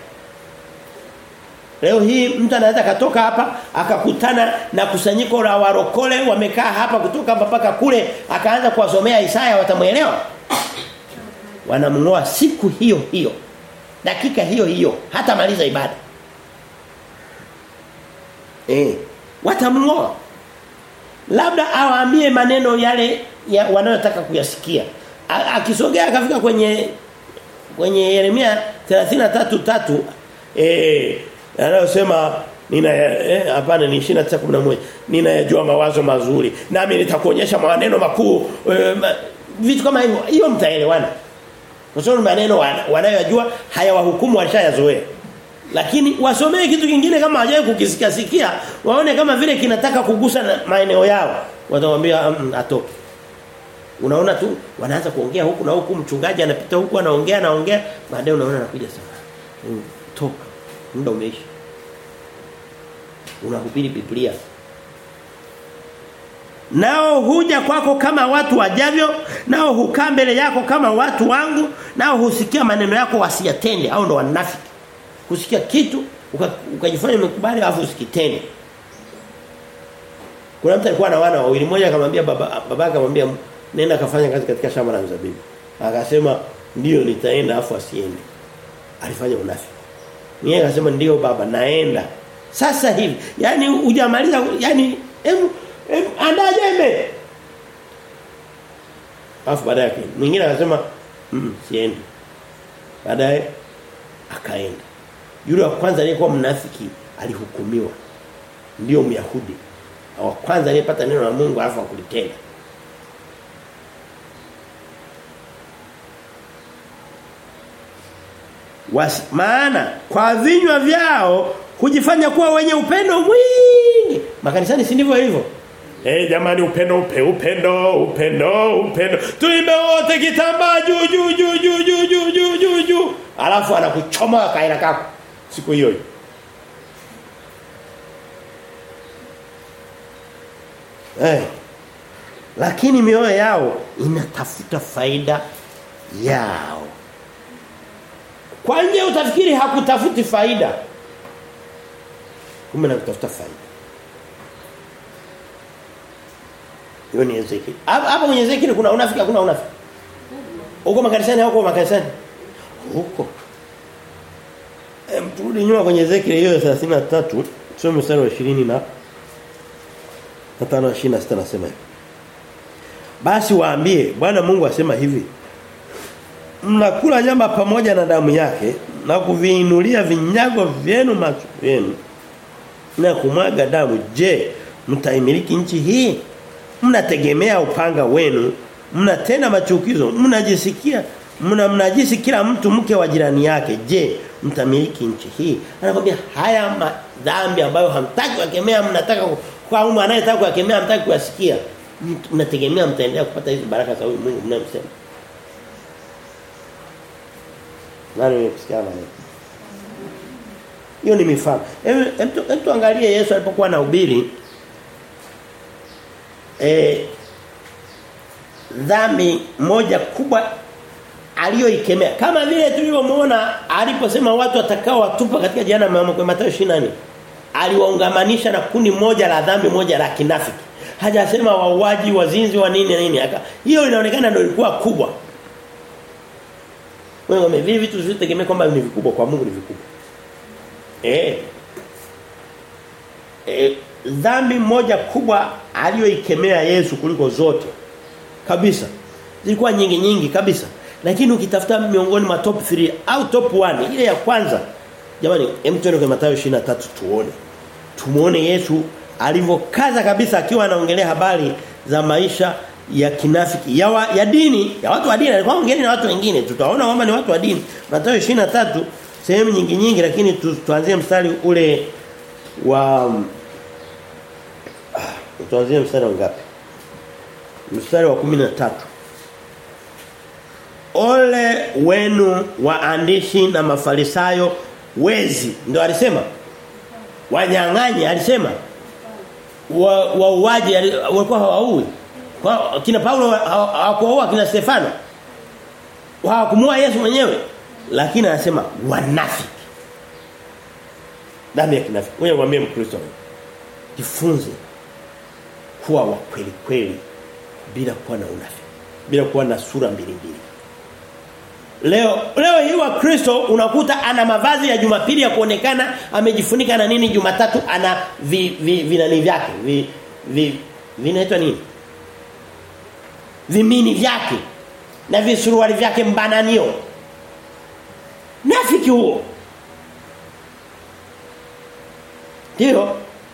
Leo hii mtu anaweza katoka hapa akakutana na kusanyiko la warokole wamekaa hapa kutoka hapa mpaka kule akaanza kuwasomea Isaya watamuelewa. Wanamngoa siku hiyo hiyo dakika hiyo hiyo hata maliza ibada eh watamngoa labda awaambie maneno yale ya wanayotaka kuyasikia akisogea akafika kwenye kwenye Yeremia 33:3 eh anayosema nina eh hapana ni 29:11 ninayajua mawazo mazuri nami nitakuonyesha maneno makuu eh, ma, vitu kama hivyo hiyo mtaelewana kwa sababu maneno wanayojua hayawahukumu walishayazoea lakini wasomee kitu kingine kama hajawahi kukisikia sikia waone kama vile kinataka kugusa maeneo yao watamwambia mm, atoke unaona tu wanaanza kuongea huku na huku mchungaji anapita huku anaongea anaongea baadaye unaona anakuja sana mm, toka muda umeisha unahubiri Biblia Nao huja kwako kama watu wajavyo, nao hukaa mbele yako kama watu wangu, nao husikia maneno yako wasiyatende au ndo wanafiki. Kusikia kitu ukajifanya uka umekubali afu usikitende. Kuna mtu alikuwa na wana wawili mmoja akamwambia baba baba akamwambia nenda kafanya kazi katika shamba la mzabibu. Akasema ndio nitaenda afu asiende. Alifanya unafiki. Mimi akasema ndio baba naenda. Sasa hivi, yani hujamaliza yani em, em, andaa jembe. Afu baadaye mwingine akasema mm, siendi. Baadaye akaenda. Yule wa kwanza aliyekuwa mnafiki alihukumiwa. Ndio Myahudi. Wa kwanza aliyepata neno la Mungu alafu akulitenda. Was, maana kwa vinywa vyao kujifanya kuwa wenye upendo mwingi. Makanisani si ndivyo hivyo? Eh jamani upendo upe upendo upendo upendo. Tuimbe wote kitambaa juu juu juu juu juu juu juu juu juu. Alafu anakuchoma kaira kako siku hiyo. Eh. Lakini mioyo yao inatafuta faida yao. Kwa nje utafikiri hakutafuti faida. Kumbe nakutafuta faida. Hiyo ni Ezekiel. Hapa kwenye Ezekiel kuna unafiki kuna unafiki. Huko makanisani huko makanisani. Huko. Em turudi nyuma kwenye Ezekiel hiyo 33 tusome mstari wa 20 na na 5 26 nasema hivi. Basi waambie Bwana Mungu asema hivi. Mnakula nyama pamoja na damu yake na kuviinulia vinyago vyenu macho yenu na kumwaga damu je mtaimiliki nchi hii mnategemea upanga wenu mnatenda machukizo mnajisikia mna mnajisi kila mtu mke wa jirani yake je mtamiliki nchi hii anakuambia haya madhambi ambayo hamtaki kukemea mnataka kwa umu anayetaka kukemea hamtaki kuyasikia mnategemea mtaendelea kupata hizo baraka za Mungu mnayemsema nani kusikia maneno hiyo ni mifano. Hem tuangalie Yesu alipokuwa anahubiri eh dhambi moja kubwa aliyoikemea. Kama vile tulivyomuona aliposema watu watakao watupa katika jehanamu kwa Mathayo 24. Aliwaungamanisha na kundi moja la dhambi moja la kinafiki. Hajasema wauaji, wazinzi wa nini na nini. Hiyo inaonekana ndio ilikuwa kubwa. Wewe umevivi vitu visivyotegemea kwamba ni vikubwa kwa Mungu ni vikubwa. Eh. E, dhambi moja kubwa aliyoikemea Yesu kuliko zote kabisa. Zilikuwa nyingi nyingi kabisa. Lakini ukitafuta miongoni mwa top 3 au top 1 ile ya kwanza jamani hem tuende kwa Mathayo 23 tuone. Tumuone Yesu alivyokaza kabisa akiwa anaongelea habari za maisha ya kinafiki ya, wa, ya dini ya watu wa dini alikuwa ongeni na watu wengine tutaona kwamba ni watu wa dini Mathayo 23 sehemu nyingi nyingi lakini tu, tuanzie mstari ule wa ah, tuanzie mstari wa ngapi mstari wa 13 Ole wenu waandishi na mafarisayo wezi ndio alisema wanyang'anyi alisema wauaji wa walikuwa hawaui kwa kina Paulo hawakuoa kina Stefano hawakumua Yesu mwenyewe lakini anasema wanafiki damu ya kinafiki wewe mwambie mkristo jifunze kuwa wa kweli kweli bila kuwa na unafiki bila kuwa na sura mbili mbili Leo leo hii wa Kristo unakuta ana mavazi ya Jumapili ya kuonekana amejifunika na nini Jumatatu ana vi, vi, vinani vyake vi, vi vinaitwa nini Vimini vyake na visuruali vyake mbananio Nafiki huo. Ndio.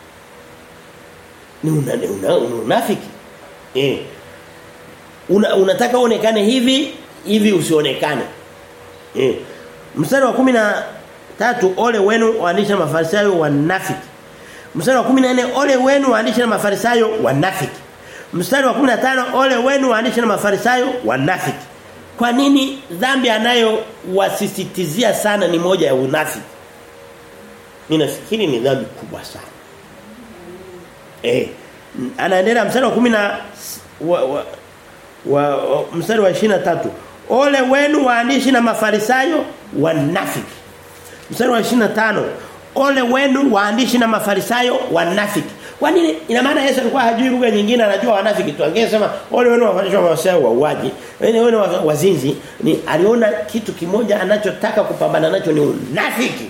Ni una, una, una unafiki. Eh. Una, unataka uonekane hivi hivi usionekane. Eh. Mstari wa kumi na tatu ole wenu waandishi na mafarisayo wanafiki. Mstari wa 14 ole wenu waandishi na mafarisayo wanafiki. Mstari wa 15 ole wenu waandishi na mafarisayo wanafiki. Kwa nini dhambi anayo wasisitizia sana ni moja ya unafiki? Mimi nafikiri ni dhambi kubwa sana. Eh, anaendelea mstari wa 10 na wa, wa, wa, wa mstari wa 23. Ole wenu waandishi na mafarisayo wanafiki. Mstari wa 25. Ole wenu waandishi na mafarisayo wanafiki. Kwa nini? Ina maana Yesu alikuwa hajui lugha nyingine anajua wanafiki tu. Angesema ole wenu wafanyishwa mafarisayo wauaji, ole wenu wazinzi, ni aliona kitu kimoja anachotaka kupambana nacho ni unafiki.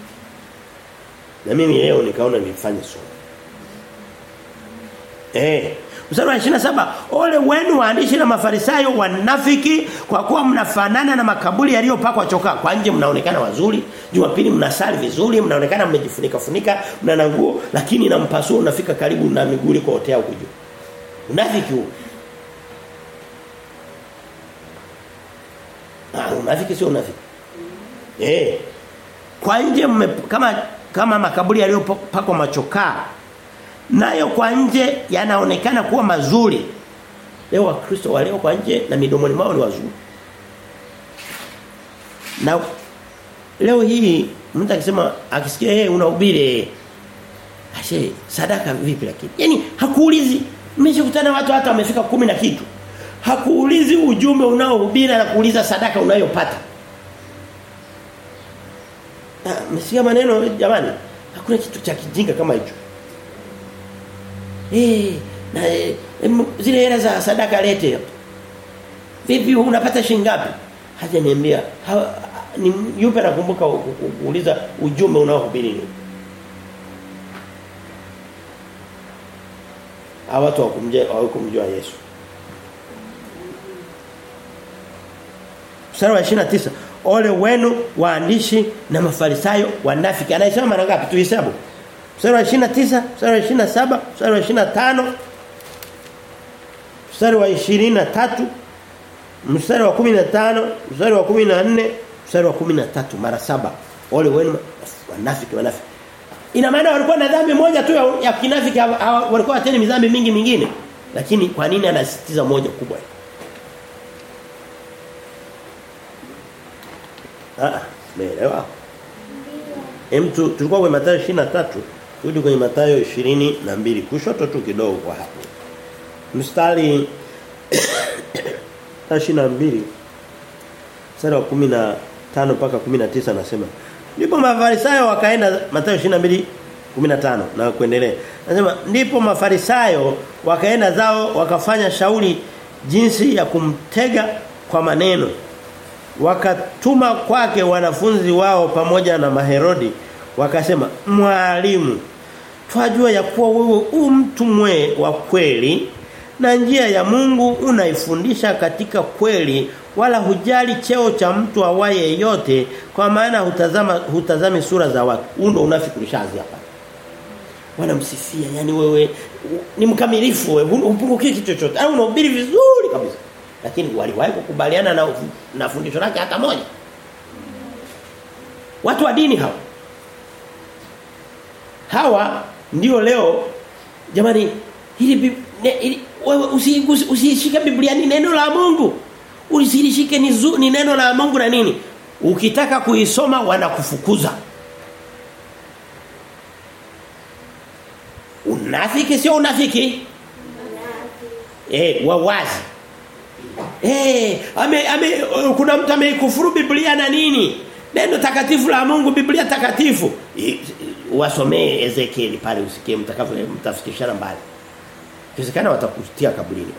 Na mimi leo nikaona nifanye somo. Eh, Mstari wa 27 ole wenu waandishi na mafarisayo wanafiki kwa kuwa mnafanana na makaburi yaliyopakwa chokaa kwa nje mnaonekana wazuri Jumapili mnasali vizuri mnaonekana mmejifunika funika mna na nguo lakini na mpasuo unafika karibu na miguu liko hotea huko juu unafiki huo Ah unafiki sio unafiki eh kwa nje mme, kama kama makaburi yaliyopakwa machokaa nayo kwa nje yanaonekana kuwa mazuri. Leo wakristo wa leo kwa nje na midomoni mwao ni wazuri. Na leo hii mtu akisema akisikia yeye unahubiri ashe sadaka vipi lakini. Yaani hakuulizi nimeshakutana watu hata wamefika kumi na kitu. Hakuulizi ujumbe unaohubiri na kuuliza sadaka unayopata. Ah, msikia maneno jamani. Hakuna kitu cha kijinga kama hicho. Eh, na e, zile hela za sadaka lete hapo. Vipi unapata shilingi ngapi? Haja niambia. Ha, ni yupi anakumbuka kuuliza ujumbe unaohubiri nini? Hawa watu wakumjua hawakumjua Yesu. Mstari wa 29 Ole wenu waandishi na mafarisayo wanafiki. Anasema mara ngapi tuhesabu? Mstari wa 29, mstari wa 27, mstari wa 25, mstari wa 23, mstari wa 15, mstari wa 14, mstari wa 13 mara saba. Ole wenu wanafiki wanafiki. Ina maana walikuwa na dhambi moja tu ya, ya kinafiki walikuwa watende mizambi mingi mingine. Lakini kwa nini anasisitiza moja kubwa? Ah, umeelewa? Hem tulikuwa kwenye Mathayo 23 Rudi kwenye Mathayo 22 kushoto tu kidogo kwa hapo. Mstari 22 mstari wa 15 mpaka 19 anasema ndipo mafarisayo wakaenda Mathayo 22 15 na kuendelea. Anasema ndipo mafarisayo wakaenda zao wakafanya shauri jinsi ya kumtega kwa maneno. Wakatuma kwake wanafunzi wao pamoja na Maherodi wakasema mwalimu twajua ya kuwa wewe u mtu mwe wa kweli na njia ya Mungu unaifundisha katika kweli wala hujali cheo cha mtu awaye yote kwa maana hutazama hutazami sura za watu undo unafiki ulishaanza hapa wanamsifia yani wewe ni mkamilifu wewe upungukie kitu chochote au unahubiri vizuri kabisa lakini waliwahi kukubaliana na na fundisho lake hata moja watu wa dini hawa hawa ndio leo jamani hili wewe usishike Biblia ni neno la Mungu usilishike ni, zu, ni neno la Mungu na nini ukitaka kuisoma wanakufukuza unafiki sio unafiki eh wawazi eh ame, ame kuna mtu ameikufuru Biblia na nini neno takatifu la Mungu Biblia takatifu wasomee Ezekiel pale usikie mtakavyo mtafikishana mbali Kiwezekana watakutia kaburini.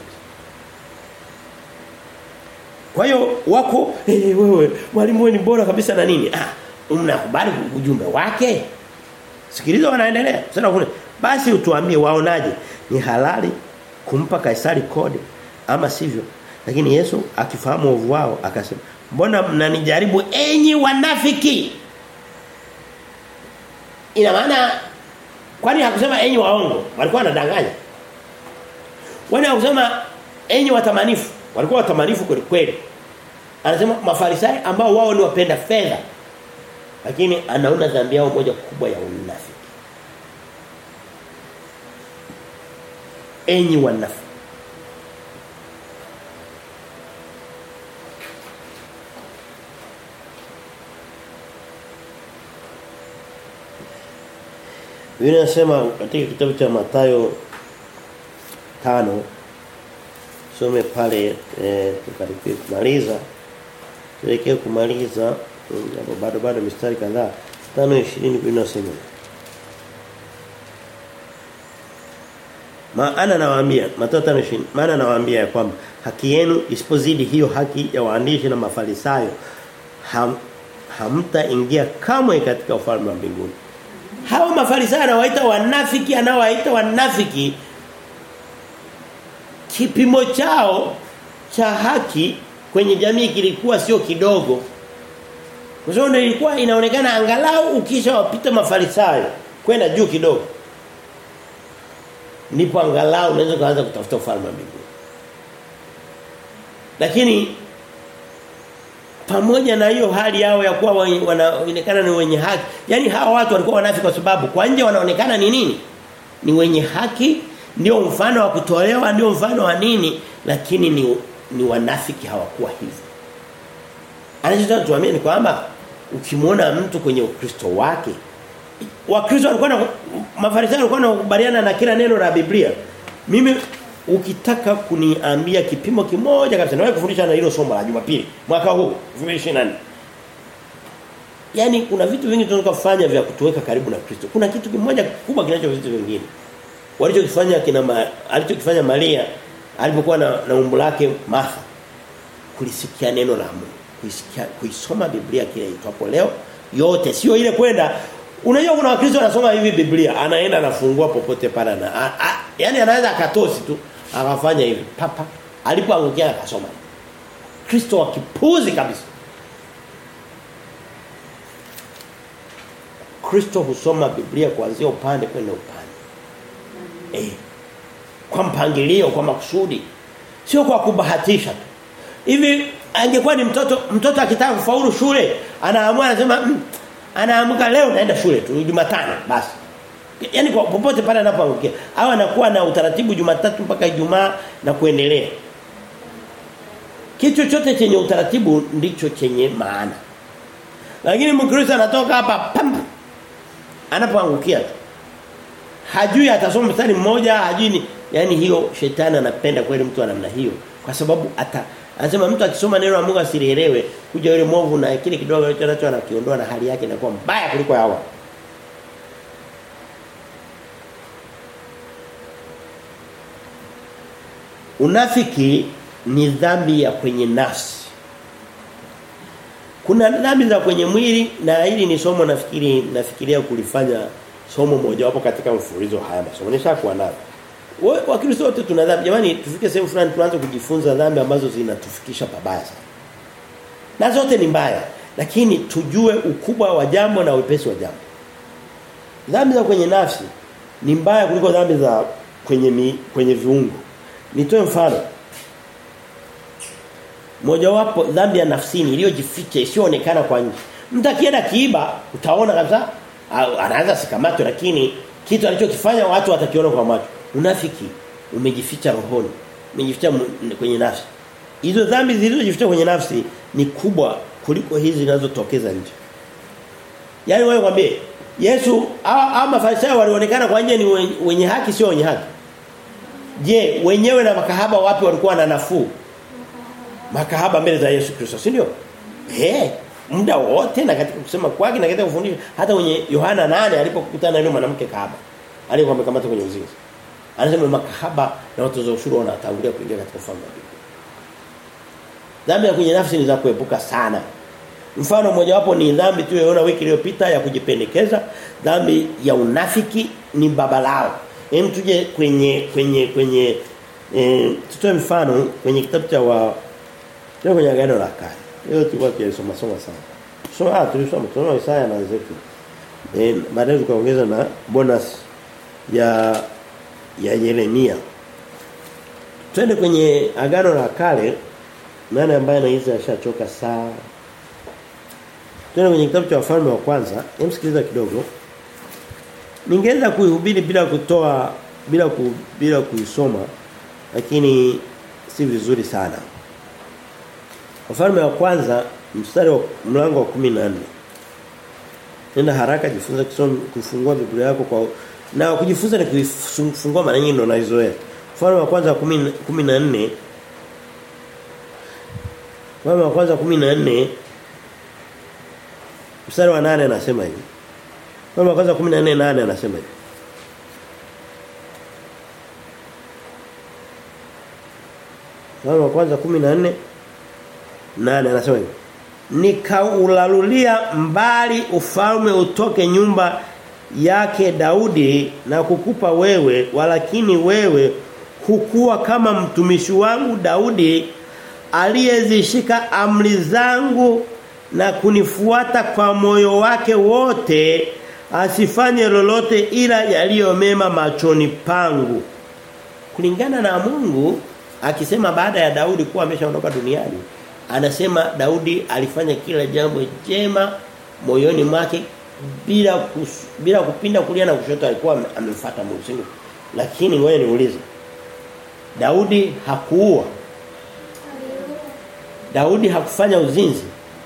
Kwa hiyo wako hey, wewe mwalimu wewe ni bora kabisa na nini? Ah, mnakubali ujumbe wake? Sikiliza wanaendelea. Sasa kuna basi utuambie waonaje? Ni halali kumpa Kaisari kodi ama sivyo? Lakini Yesu akifahamu ovu wao akasema, mbona mnanijaribu enyi wanafiki ina maana kwani hakusema enyi waongo walikuwa wanadanganya kwani hakusema enyi watamanifu walikuwa watamanifu kweli kweli anasema mafarisayo ambao wao ni wapenda fedha lakini anaona dhambi yao moja kubwa ya unafiki enyi wanafiki Biblia inasema katika kitabu cha Mathayo tano some pale eh, tukaribia kumaliza tuelekee kumaliza hapo bado bado mistari kadhaa 5:20 Biblia inasema Maana nawaambia Mathayo 5:20 maana nawaambia ya kwamba haki yenu isipozidi hiyo haki ya waandishi na mafarisayo ham, hamtaingia kamwe katika ufalme wa mbinguni hao mafarisayo anawaita wanafiki anawaita wanafiki kipimo chao cha haki kwenye jamii kilikuwa sio kidogo kwa sababu ilikuwa inaonekana angalau ukisha wapita mafarisayo kwenda juu kidogo ndipo angalau unaweza kuanza kutafuta ufalme wa mbinguni lakini pamoja na hiyo hali yao ya kuwa wanaonekana ni wenye haki yani hawa watu walikuwa wanafiki kwa sababu kwa nje wanaonekana ni nini ni wenye haki ndio mfano wa kutolewa ndio mfano wa nini lakini ni ni wanafiki hawakuwa hivyo anachotaka tuamini kwamba ukimwona mtu kwenye ukristo wake wakristo walikuwa na mafarisayo walikuwa wanakubaliana na kila neno la Biblia mimi ukitaka kuniambia kipimo kimoja kabisa nawe kufundisha na hilo somo la Jumapili mwaka huu 2024 Yaani kuna vitu vingi tunaweza kufanya vya kutuweka karibu na Kristo. Kuna kitu kimoja kikubwa kinacho vitu vingine. Walichokifanya kina ma, alichokifanya Maria alipokuwa na, na umbu lake Martha kulisikia neno la Mungu, kuisikia kuisoma Biblia kile itwapo leo yote sio ile kwenda Unajua kuna wakristo wanasoma hivi Biblia, anaenda anafungua popote pale na yani anaweza akatosi tu akafanya hivi papa alipoangukia akasoma. Kristo wa kipuzi kabisa. Kristo husoma Biblia kuanzia upande kwenda upande. Eh. Kwa mpangilio, kwa makusudi. Sio kwa kubahatisha tu. Hivi angekuwa ni mtoto mtoto akitaka kufaulu shule, anaamua anasema mm, anaamka leo naenda shule tu Jumatano basi. Yaani kwa popote pale anapoangukia. Au anakuwa na utaratibu Jumatatu mpaka Ijumaa na kuendelea. Kitu chochote chenye utaratibu ndicho chenye maana. Lakini Mkristo anatoka hapa pam anapoangukia tu. Hajui atasoma mstari mmoja, hajui ni yani hiyo shetani anapenda kweli mtu wa namna hiyo kwa sababu ata Anasema mtu akisoma neno la Mungu asilielewe, kuja yule mwovu na kile kidogo alichonacho anakiondoa na hali yake inakuwa mbaya kuliko hawa. Unafiki ni dhambi ya kwenye nafsi. Kuna dhambi za kwenye mwili na hili ni somo nafikiri nafikiria kulifanya somo moja wapo katika mfululizo haya masomo. Nishakuwa nalo. Wakristo wote tuna dhambi. Jamani tufike sehemu fulani tuanze kujifunza dhambi ambazo zinatufikisha pabaya sana. Na zote ni mbaya, lakini tujue ukubwa wa jambo na wepesi wa jambo. Dhambi za kwenye nafsi ni mbaya kuliko dhambi za kwenye mi, kwenye viungo. Nitoe mfano. Mojawapo dhambi ya nafsini iliyojificha isiyoonekana kwa nje. Mtu akienda kiiba utaona kabisa anaanza sikamatwe lakini kitu alichokifanya watu watakiona kwa macho. Unafiki umejificha rohoni, umejificha kwenye nafsi. Hizo dhambi zilizojificha kwenye nafsi ni kubwa kuliko hizi zinazotokeza nje. Yaani wewe kwambie Yesu au mafarisayo walionekana kwa nje ni wenye haki sio wenye haki. Je, wenyewe na makahaba wapi walikuwa na nafuu? Makahaba mbele za Yesu Kristo, si ndio? Eh, muda wote na katika kusema kwake na katika kufundisha hata kwenye Yohana 8 alipokutana na yule mwanamke kahaba aliyekuwa amekamata kwenye uzinzi. Anasema makahaba na watoza ushuru wanatangulia kuingia katika ufalme wa mbinguni. Dhambi ya kwenye nafsi ni za kuepuka sana. Mfano mmoja wapo ni dhambi tuliyoona wiki iliyopita ya kujipendekeza, dhambi ya unafiki ni babalao. Hem tuje kwenye kwenye kwenye eh tutoe mfano kwenye kitabu cha wa kwenye agano la kale. Leo tulikuwa tunasoma soma sana. Soma ah tulisoma tunaona Isaya na Ezekiel. Eh baadaye tukaongeza na bonus ya ya Yeremia. Twende kwenye agano la kale nani ambaye anaiza ashachoka saa Twende kwenye kitabu cha wafalme wa kwanza, emsikiliza kidogo. Ningeweza kuihubiri bila kutoa bila ku, bila kuisoma lakini si vizuri sana. Wafalme wa kwanza mstari wa mlango wa 14. Nenda haraka jifunza kusoma kufungua Biblia yako kwa na kujifunza ni kufungua mara nyingi ndo naizoea. Wafalme wa kwanza 14 Wafalme wa kwanza 14 mstari wa 8 anasema hivi. Wafalme wa kwanza 14 8 anasema hivi. Wafalme wa kwanza 14 nane anasema hivi nikaulalulia mbali ufalme utoke nyumba yake Daudi na kukupa wewe walakini wewe hukuwa kama mtumishi wangu Daudi aliyezishika amri zangu na kunifuata kwa moyo wake wote asifanye lolote ila yaliyo mema machoni pangu kulingana na Mungu akisema baada ya Daudi kuwa ameshaondoka duniani anasema Daudi alifanya kila jambo jema moyoni mwake bila kus, bila kupinda kulia na kushoto alikuwa amemfuata Mungu singo lakini wewe niulize Daudi hakuua Daudi hakufanya uzinzi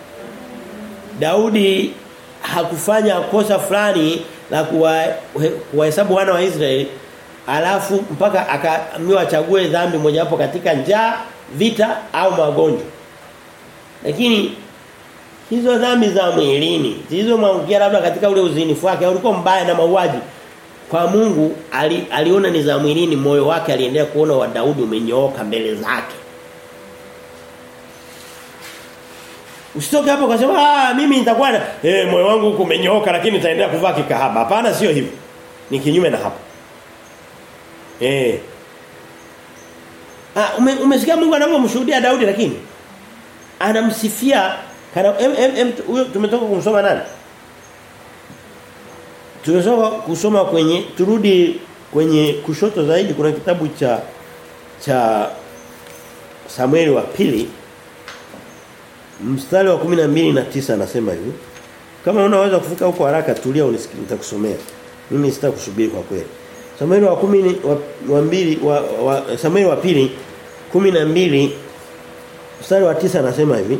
Daudi hakufanya kosa fulani la kuwahesabu wana wa Israeli alafu mpaka akaambiwa achague dhambi mojawapo katika njaa vita au magonjwa lakini hizo dhambi za mwilini zilizomwangukia labda katika ule uzinifu wake ulikuwa mbaya na mauaji kwa Mungu ali, aliona ni za mwilini moyo wake aliendelea kuona wa Daudi umenyooka mbele zake Usitoke hapo ukasema ah mimi nitakuwa na eh moyo wangu huko umenyooka lakini nitaendelea kuvaa kikahaba. Hapana sio hivyo. Ni kinyume na hapo. Eh. Ah ume, umesikia Mungu anavyomshuhudia Daudi lakini anamsifia kana em, em, em, huyo tumetoka kumsoma nani? Tumetoka kusoma kwenye turudi kwenye kushoto zaidi kuna kitabu cha cha Samueli wa pili mstari wa 12 na 9 anasema hivi kama unaweza kufika huko haraka tulia unisikilize nitakusomea mimi sitakusubiri kwa kweli Samueli wa 10 wa, wa mbili wa, wa Samueli wa pili 12 mstari wa 9 anasema hivi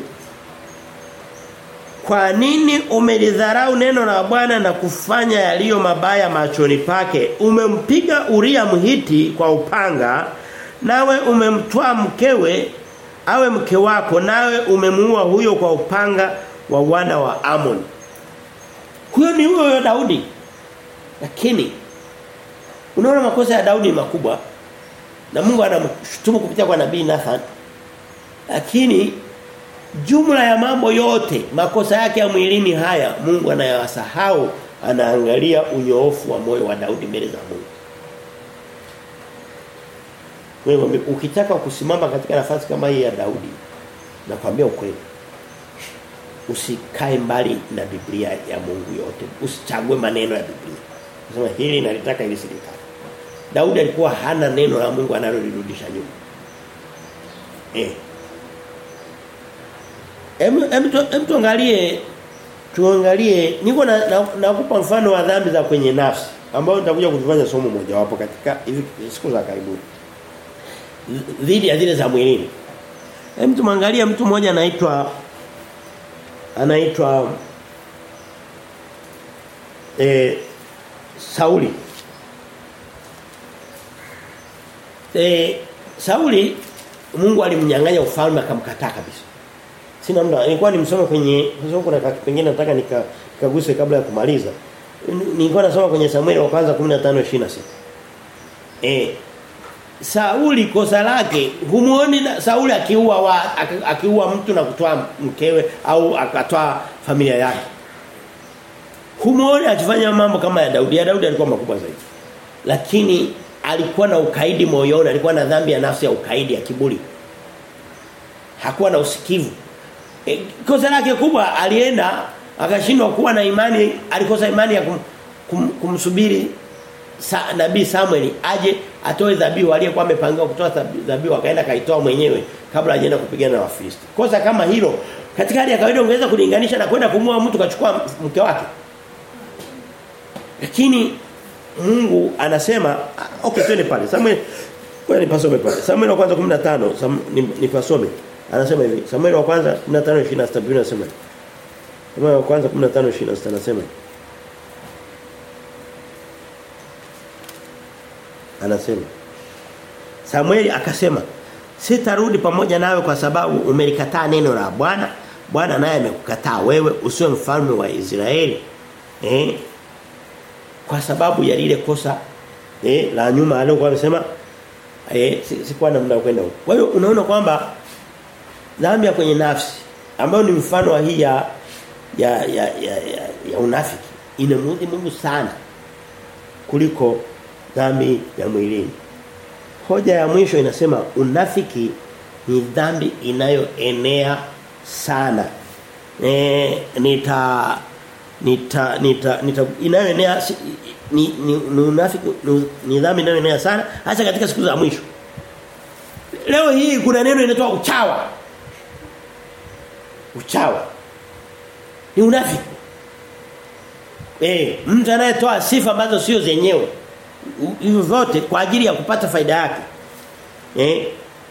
Kwa nini umelidharau neno la Bwana na kufanya yaliyo mabaya machoni pake umempiga Uria mhiti kwa upanga nawe umemtoa mkewe awe mke wako nawe umemuua huyo kwa upanga wa wana wa Amon. Huyo ni huyo Daudi. Lakini unaona makosa ya Daudi makubwa na Mungu anamshutumu kupitia kwa nabii Nathan. Lakini jumla ya mambo yote makosa yake ya mwilini haya Mungu anayawasahau anaangalia unyoofu wa moyo wa Daudi mbele za Mungu. Wewe ukitaka kusimama katika nafasi kama hii ya Daudi nakwambia ukweli. Usikae mbali na Biblia ya Mungu yote. Usichague maneno ya Biblia. Unasema hili nalitaka ili silitaka. Daudi alikuwa hana neno la Mungu analolirudisha nyuma. Eh. Hem hem tuangalie tuangalie niko na nakupa na mfano wa dhambi za kwenye nafsi ambao nitakuja kutufanya somo moja wapo katika hivi siku za karibuni dhidi ya zile za mwilini. Hem tumwangalie mtu mmoja anaitwa anaitwa eh Sauli. Eh Sauli Mungu alimnyang'anya ufalme akamkataa kabisa. Sina muda nilikuwa nimsome kwenye sasa kuna pengine nataka nikaguse kabla ya kumaliza. Nilikuwa nasoma kwenye Samueli wa kwanza 15:26. Eh Sauli kosa lake humuoni Sauli akiua wa akiua mtu na kutoa mkewe au akatoa familia yake. Humuoni akifanya mambo kama ya Daudi. Ya Daudi alikuwa makubwa zaidi. Lakini alikuwa na ukaidi moyoni, alikuwa na dhambi ya nafsi ya ukaidi ya kiburi. Hakuwa na usikivu. E, kosa lake kubwa alienda akashindwa kuwa na imani alikosa imani ya kum, kum, kumsubiri sa, nabii Samuel aje atoe dhabihu aliyekuwa amepangiwa kutoa dhabihu akaenda kaitoa mwenyewe kabla hajaenda kupigana na Wafilisti. Kosa kama hilo katika hali ya kawaida ungeweza kulinganisha na kwenda kumua mtu kachukua mke wake. Lakini Mungu anasema okay twende pale. Samuel kwa nipasome pale. Samuel wa kwanza 15 Sam, nipasome. Anasema hivi. Samuel wa kwanza 15:26 Biblia inasema. Samuel wa kwanza 15:26 anasema. Anasema. Samueli akasema sitarudi pamoja nawe kwa sababu umelikataa neno la Bwana. Bwana naye amekukataa wewe usiwe mfalme wa Israeli. Eh? Kwa sababu ya lile kosa eh la nyuma aliyokuwa amesema eh sikuwa na muda kwenda huko. Kwa hiyo unaona kwamba dhambi ya kwenye nafsi ambayo ni mfano wa hii ya ya ya ya, ya, ya unafiki inamuudhi Mungu sana kuliko dhambi ya mwilini. Hoja ya mwisho inasema unafiki ni dhambi inayoenea sana. E, nita nita nita, nita inayoenea ni, ni, ni unafiki ni, ni dhambi inayoenea sana hasa katika siku za mwisho. Leo hii kuna neno linatoa uchawa. Uchawa. Ni unafiki. Eh, mtu anayetoa sifa ambazo sio zenyewe hivyo vyote kwa ajili ya kupata faida yake. Eh?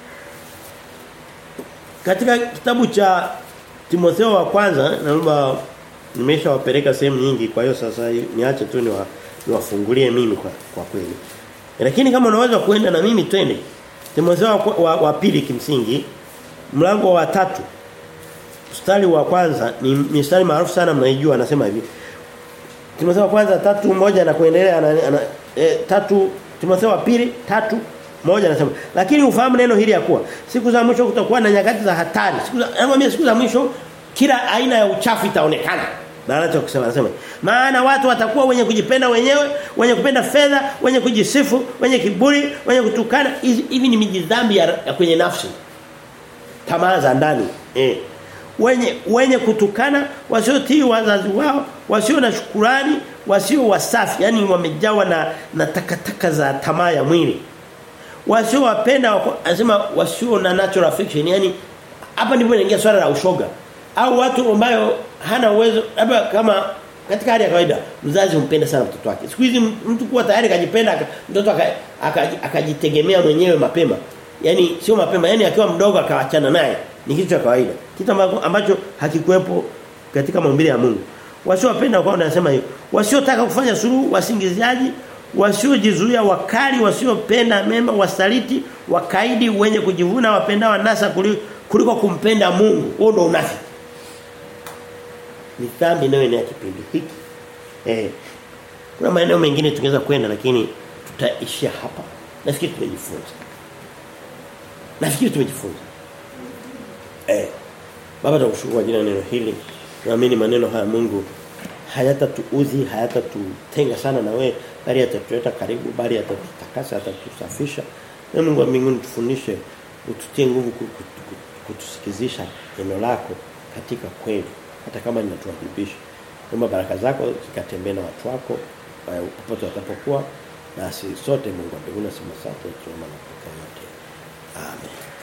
Katika kitabu cha Timotheo wa kwanza naomba nimeshawapeleka sehemu nyingi kwa hiyo sasa niache tu niwa, niwafungulie mimi kwa kwa kweli. Lakini kama unaweza kuenda na mimi twende. Timotheo wa, wa, wa pili kimsingi mlango wa tatu mstari wa kwanza ni mstari maarufu sana mnaijua anasema hivi. Timotheo wa kwanza tatu moja na kuendelea ana, ana, e, tatu Timotheo wa pili tatu moja anasema lakini ufahamu neno hili ya kuwa siku za mwisho kutakuwa na nyakati za hatari siku za nakwambia siku za mwisho kila aina ya uchafu itaonekana na anachokisema anasema maana watu watakuwa wenye kujipenda wenyewe wenye kupenda fedha wenye kujisifu wenye kiburi wenye kutukana hivi ni mijidhambi ya, ya kwenye nafsi tamaa za ndani eh wenye wenye kutukana wasiotii wazazi wao wasio na shukurani wasio wasafi yani wamejawa na na takataka za tamaa ya mwili wasio wapenda anasema wasio na natural affection yani hapa ndipo inaingia swala la ushoga au watu ambayo hana uwezo labda kama katika hali ya kawaida mzazi humpenda sana mtoto wake siku hizi mtu kuwa tayari kajipenda mtoto akajitegemea mwenyewe mapema yani sio mapema yani akiwa mdogo akaachana naye ni kitu cha kawaida kitu ambacho hakikuwepo katika maumbile ya Mungu wasiowapenda kwa wanasema hiyo wasiotaka kufanya suluhu wasingiziaji wasiojizuia wakali wasiopenda mema wasaliti wakaidi wenye kujivuna wapenda wanasa kuliko kumpenda Mungu huo ndo unafiki ni dhambi nayo ni kipindi hiki eh kuna maeneo mengine tungeweza kwenda lakini tutaishia hapa nafikiri tumejifunza nafikiri tumejifunza eh baba tunakushukuru jina neno hili naamini maneno haya Mungu hayatatuudhi hayatatutenga sana na wewe bali yatatuleta karibu bali yatatutakasa yatatusafisha na Mungu wa mbinguni tufundishe ututie nguvu kutusikizisha neno lako katika kweli hata kama linatuadhibisha Naomba baraka zako zikatembee na watu wako popote watapokuwa na sisi sote Mungu wa mbinguni asema asante tuomba na yote. Amen.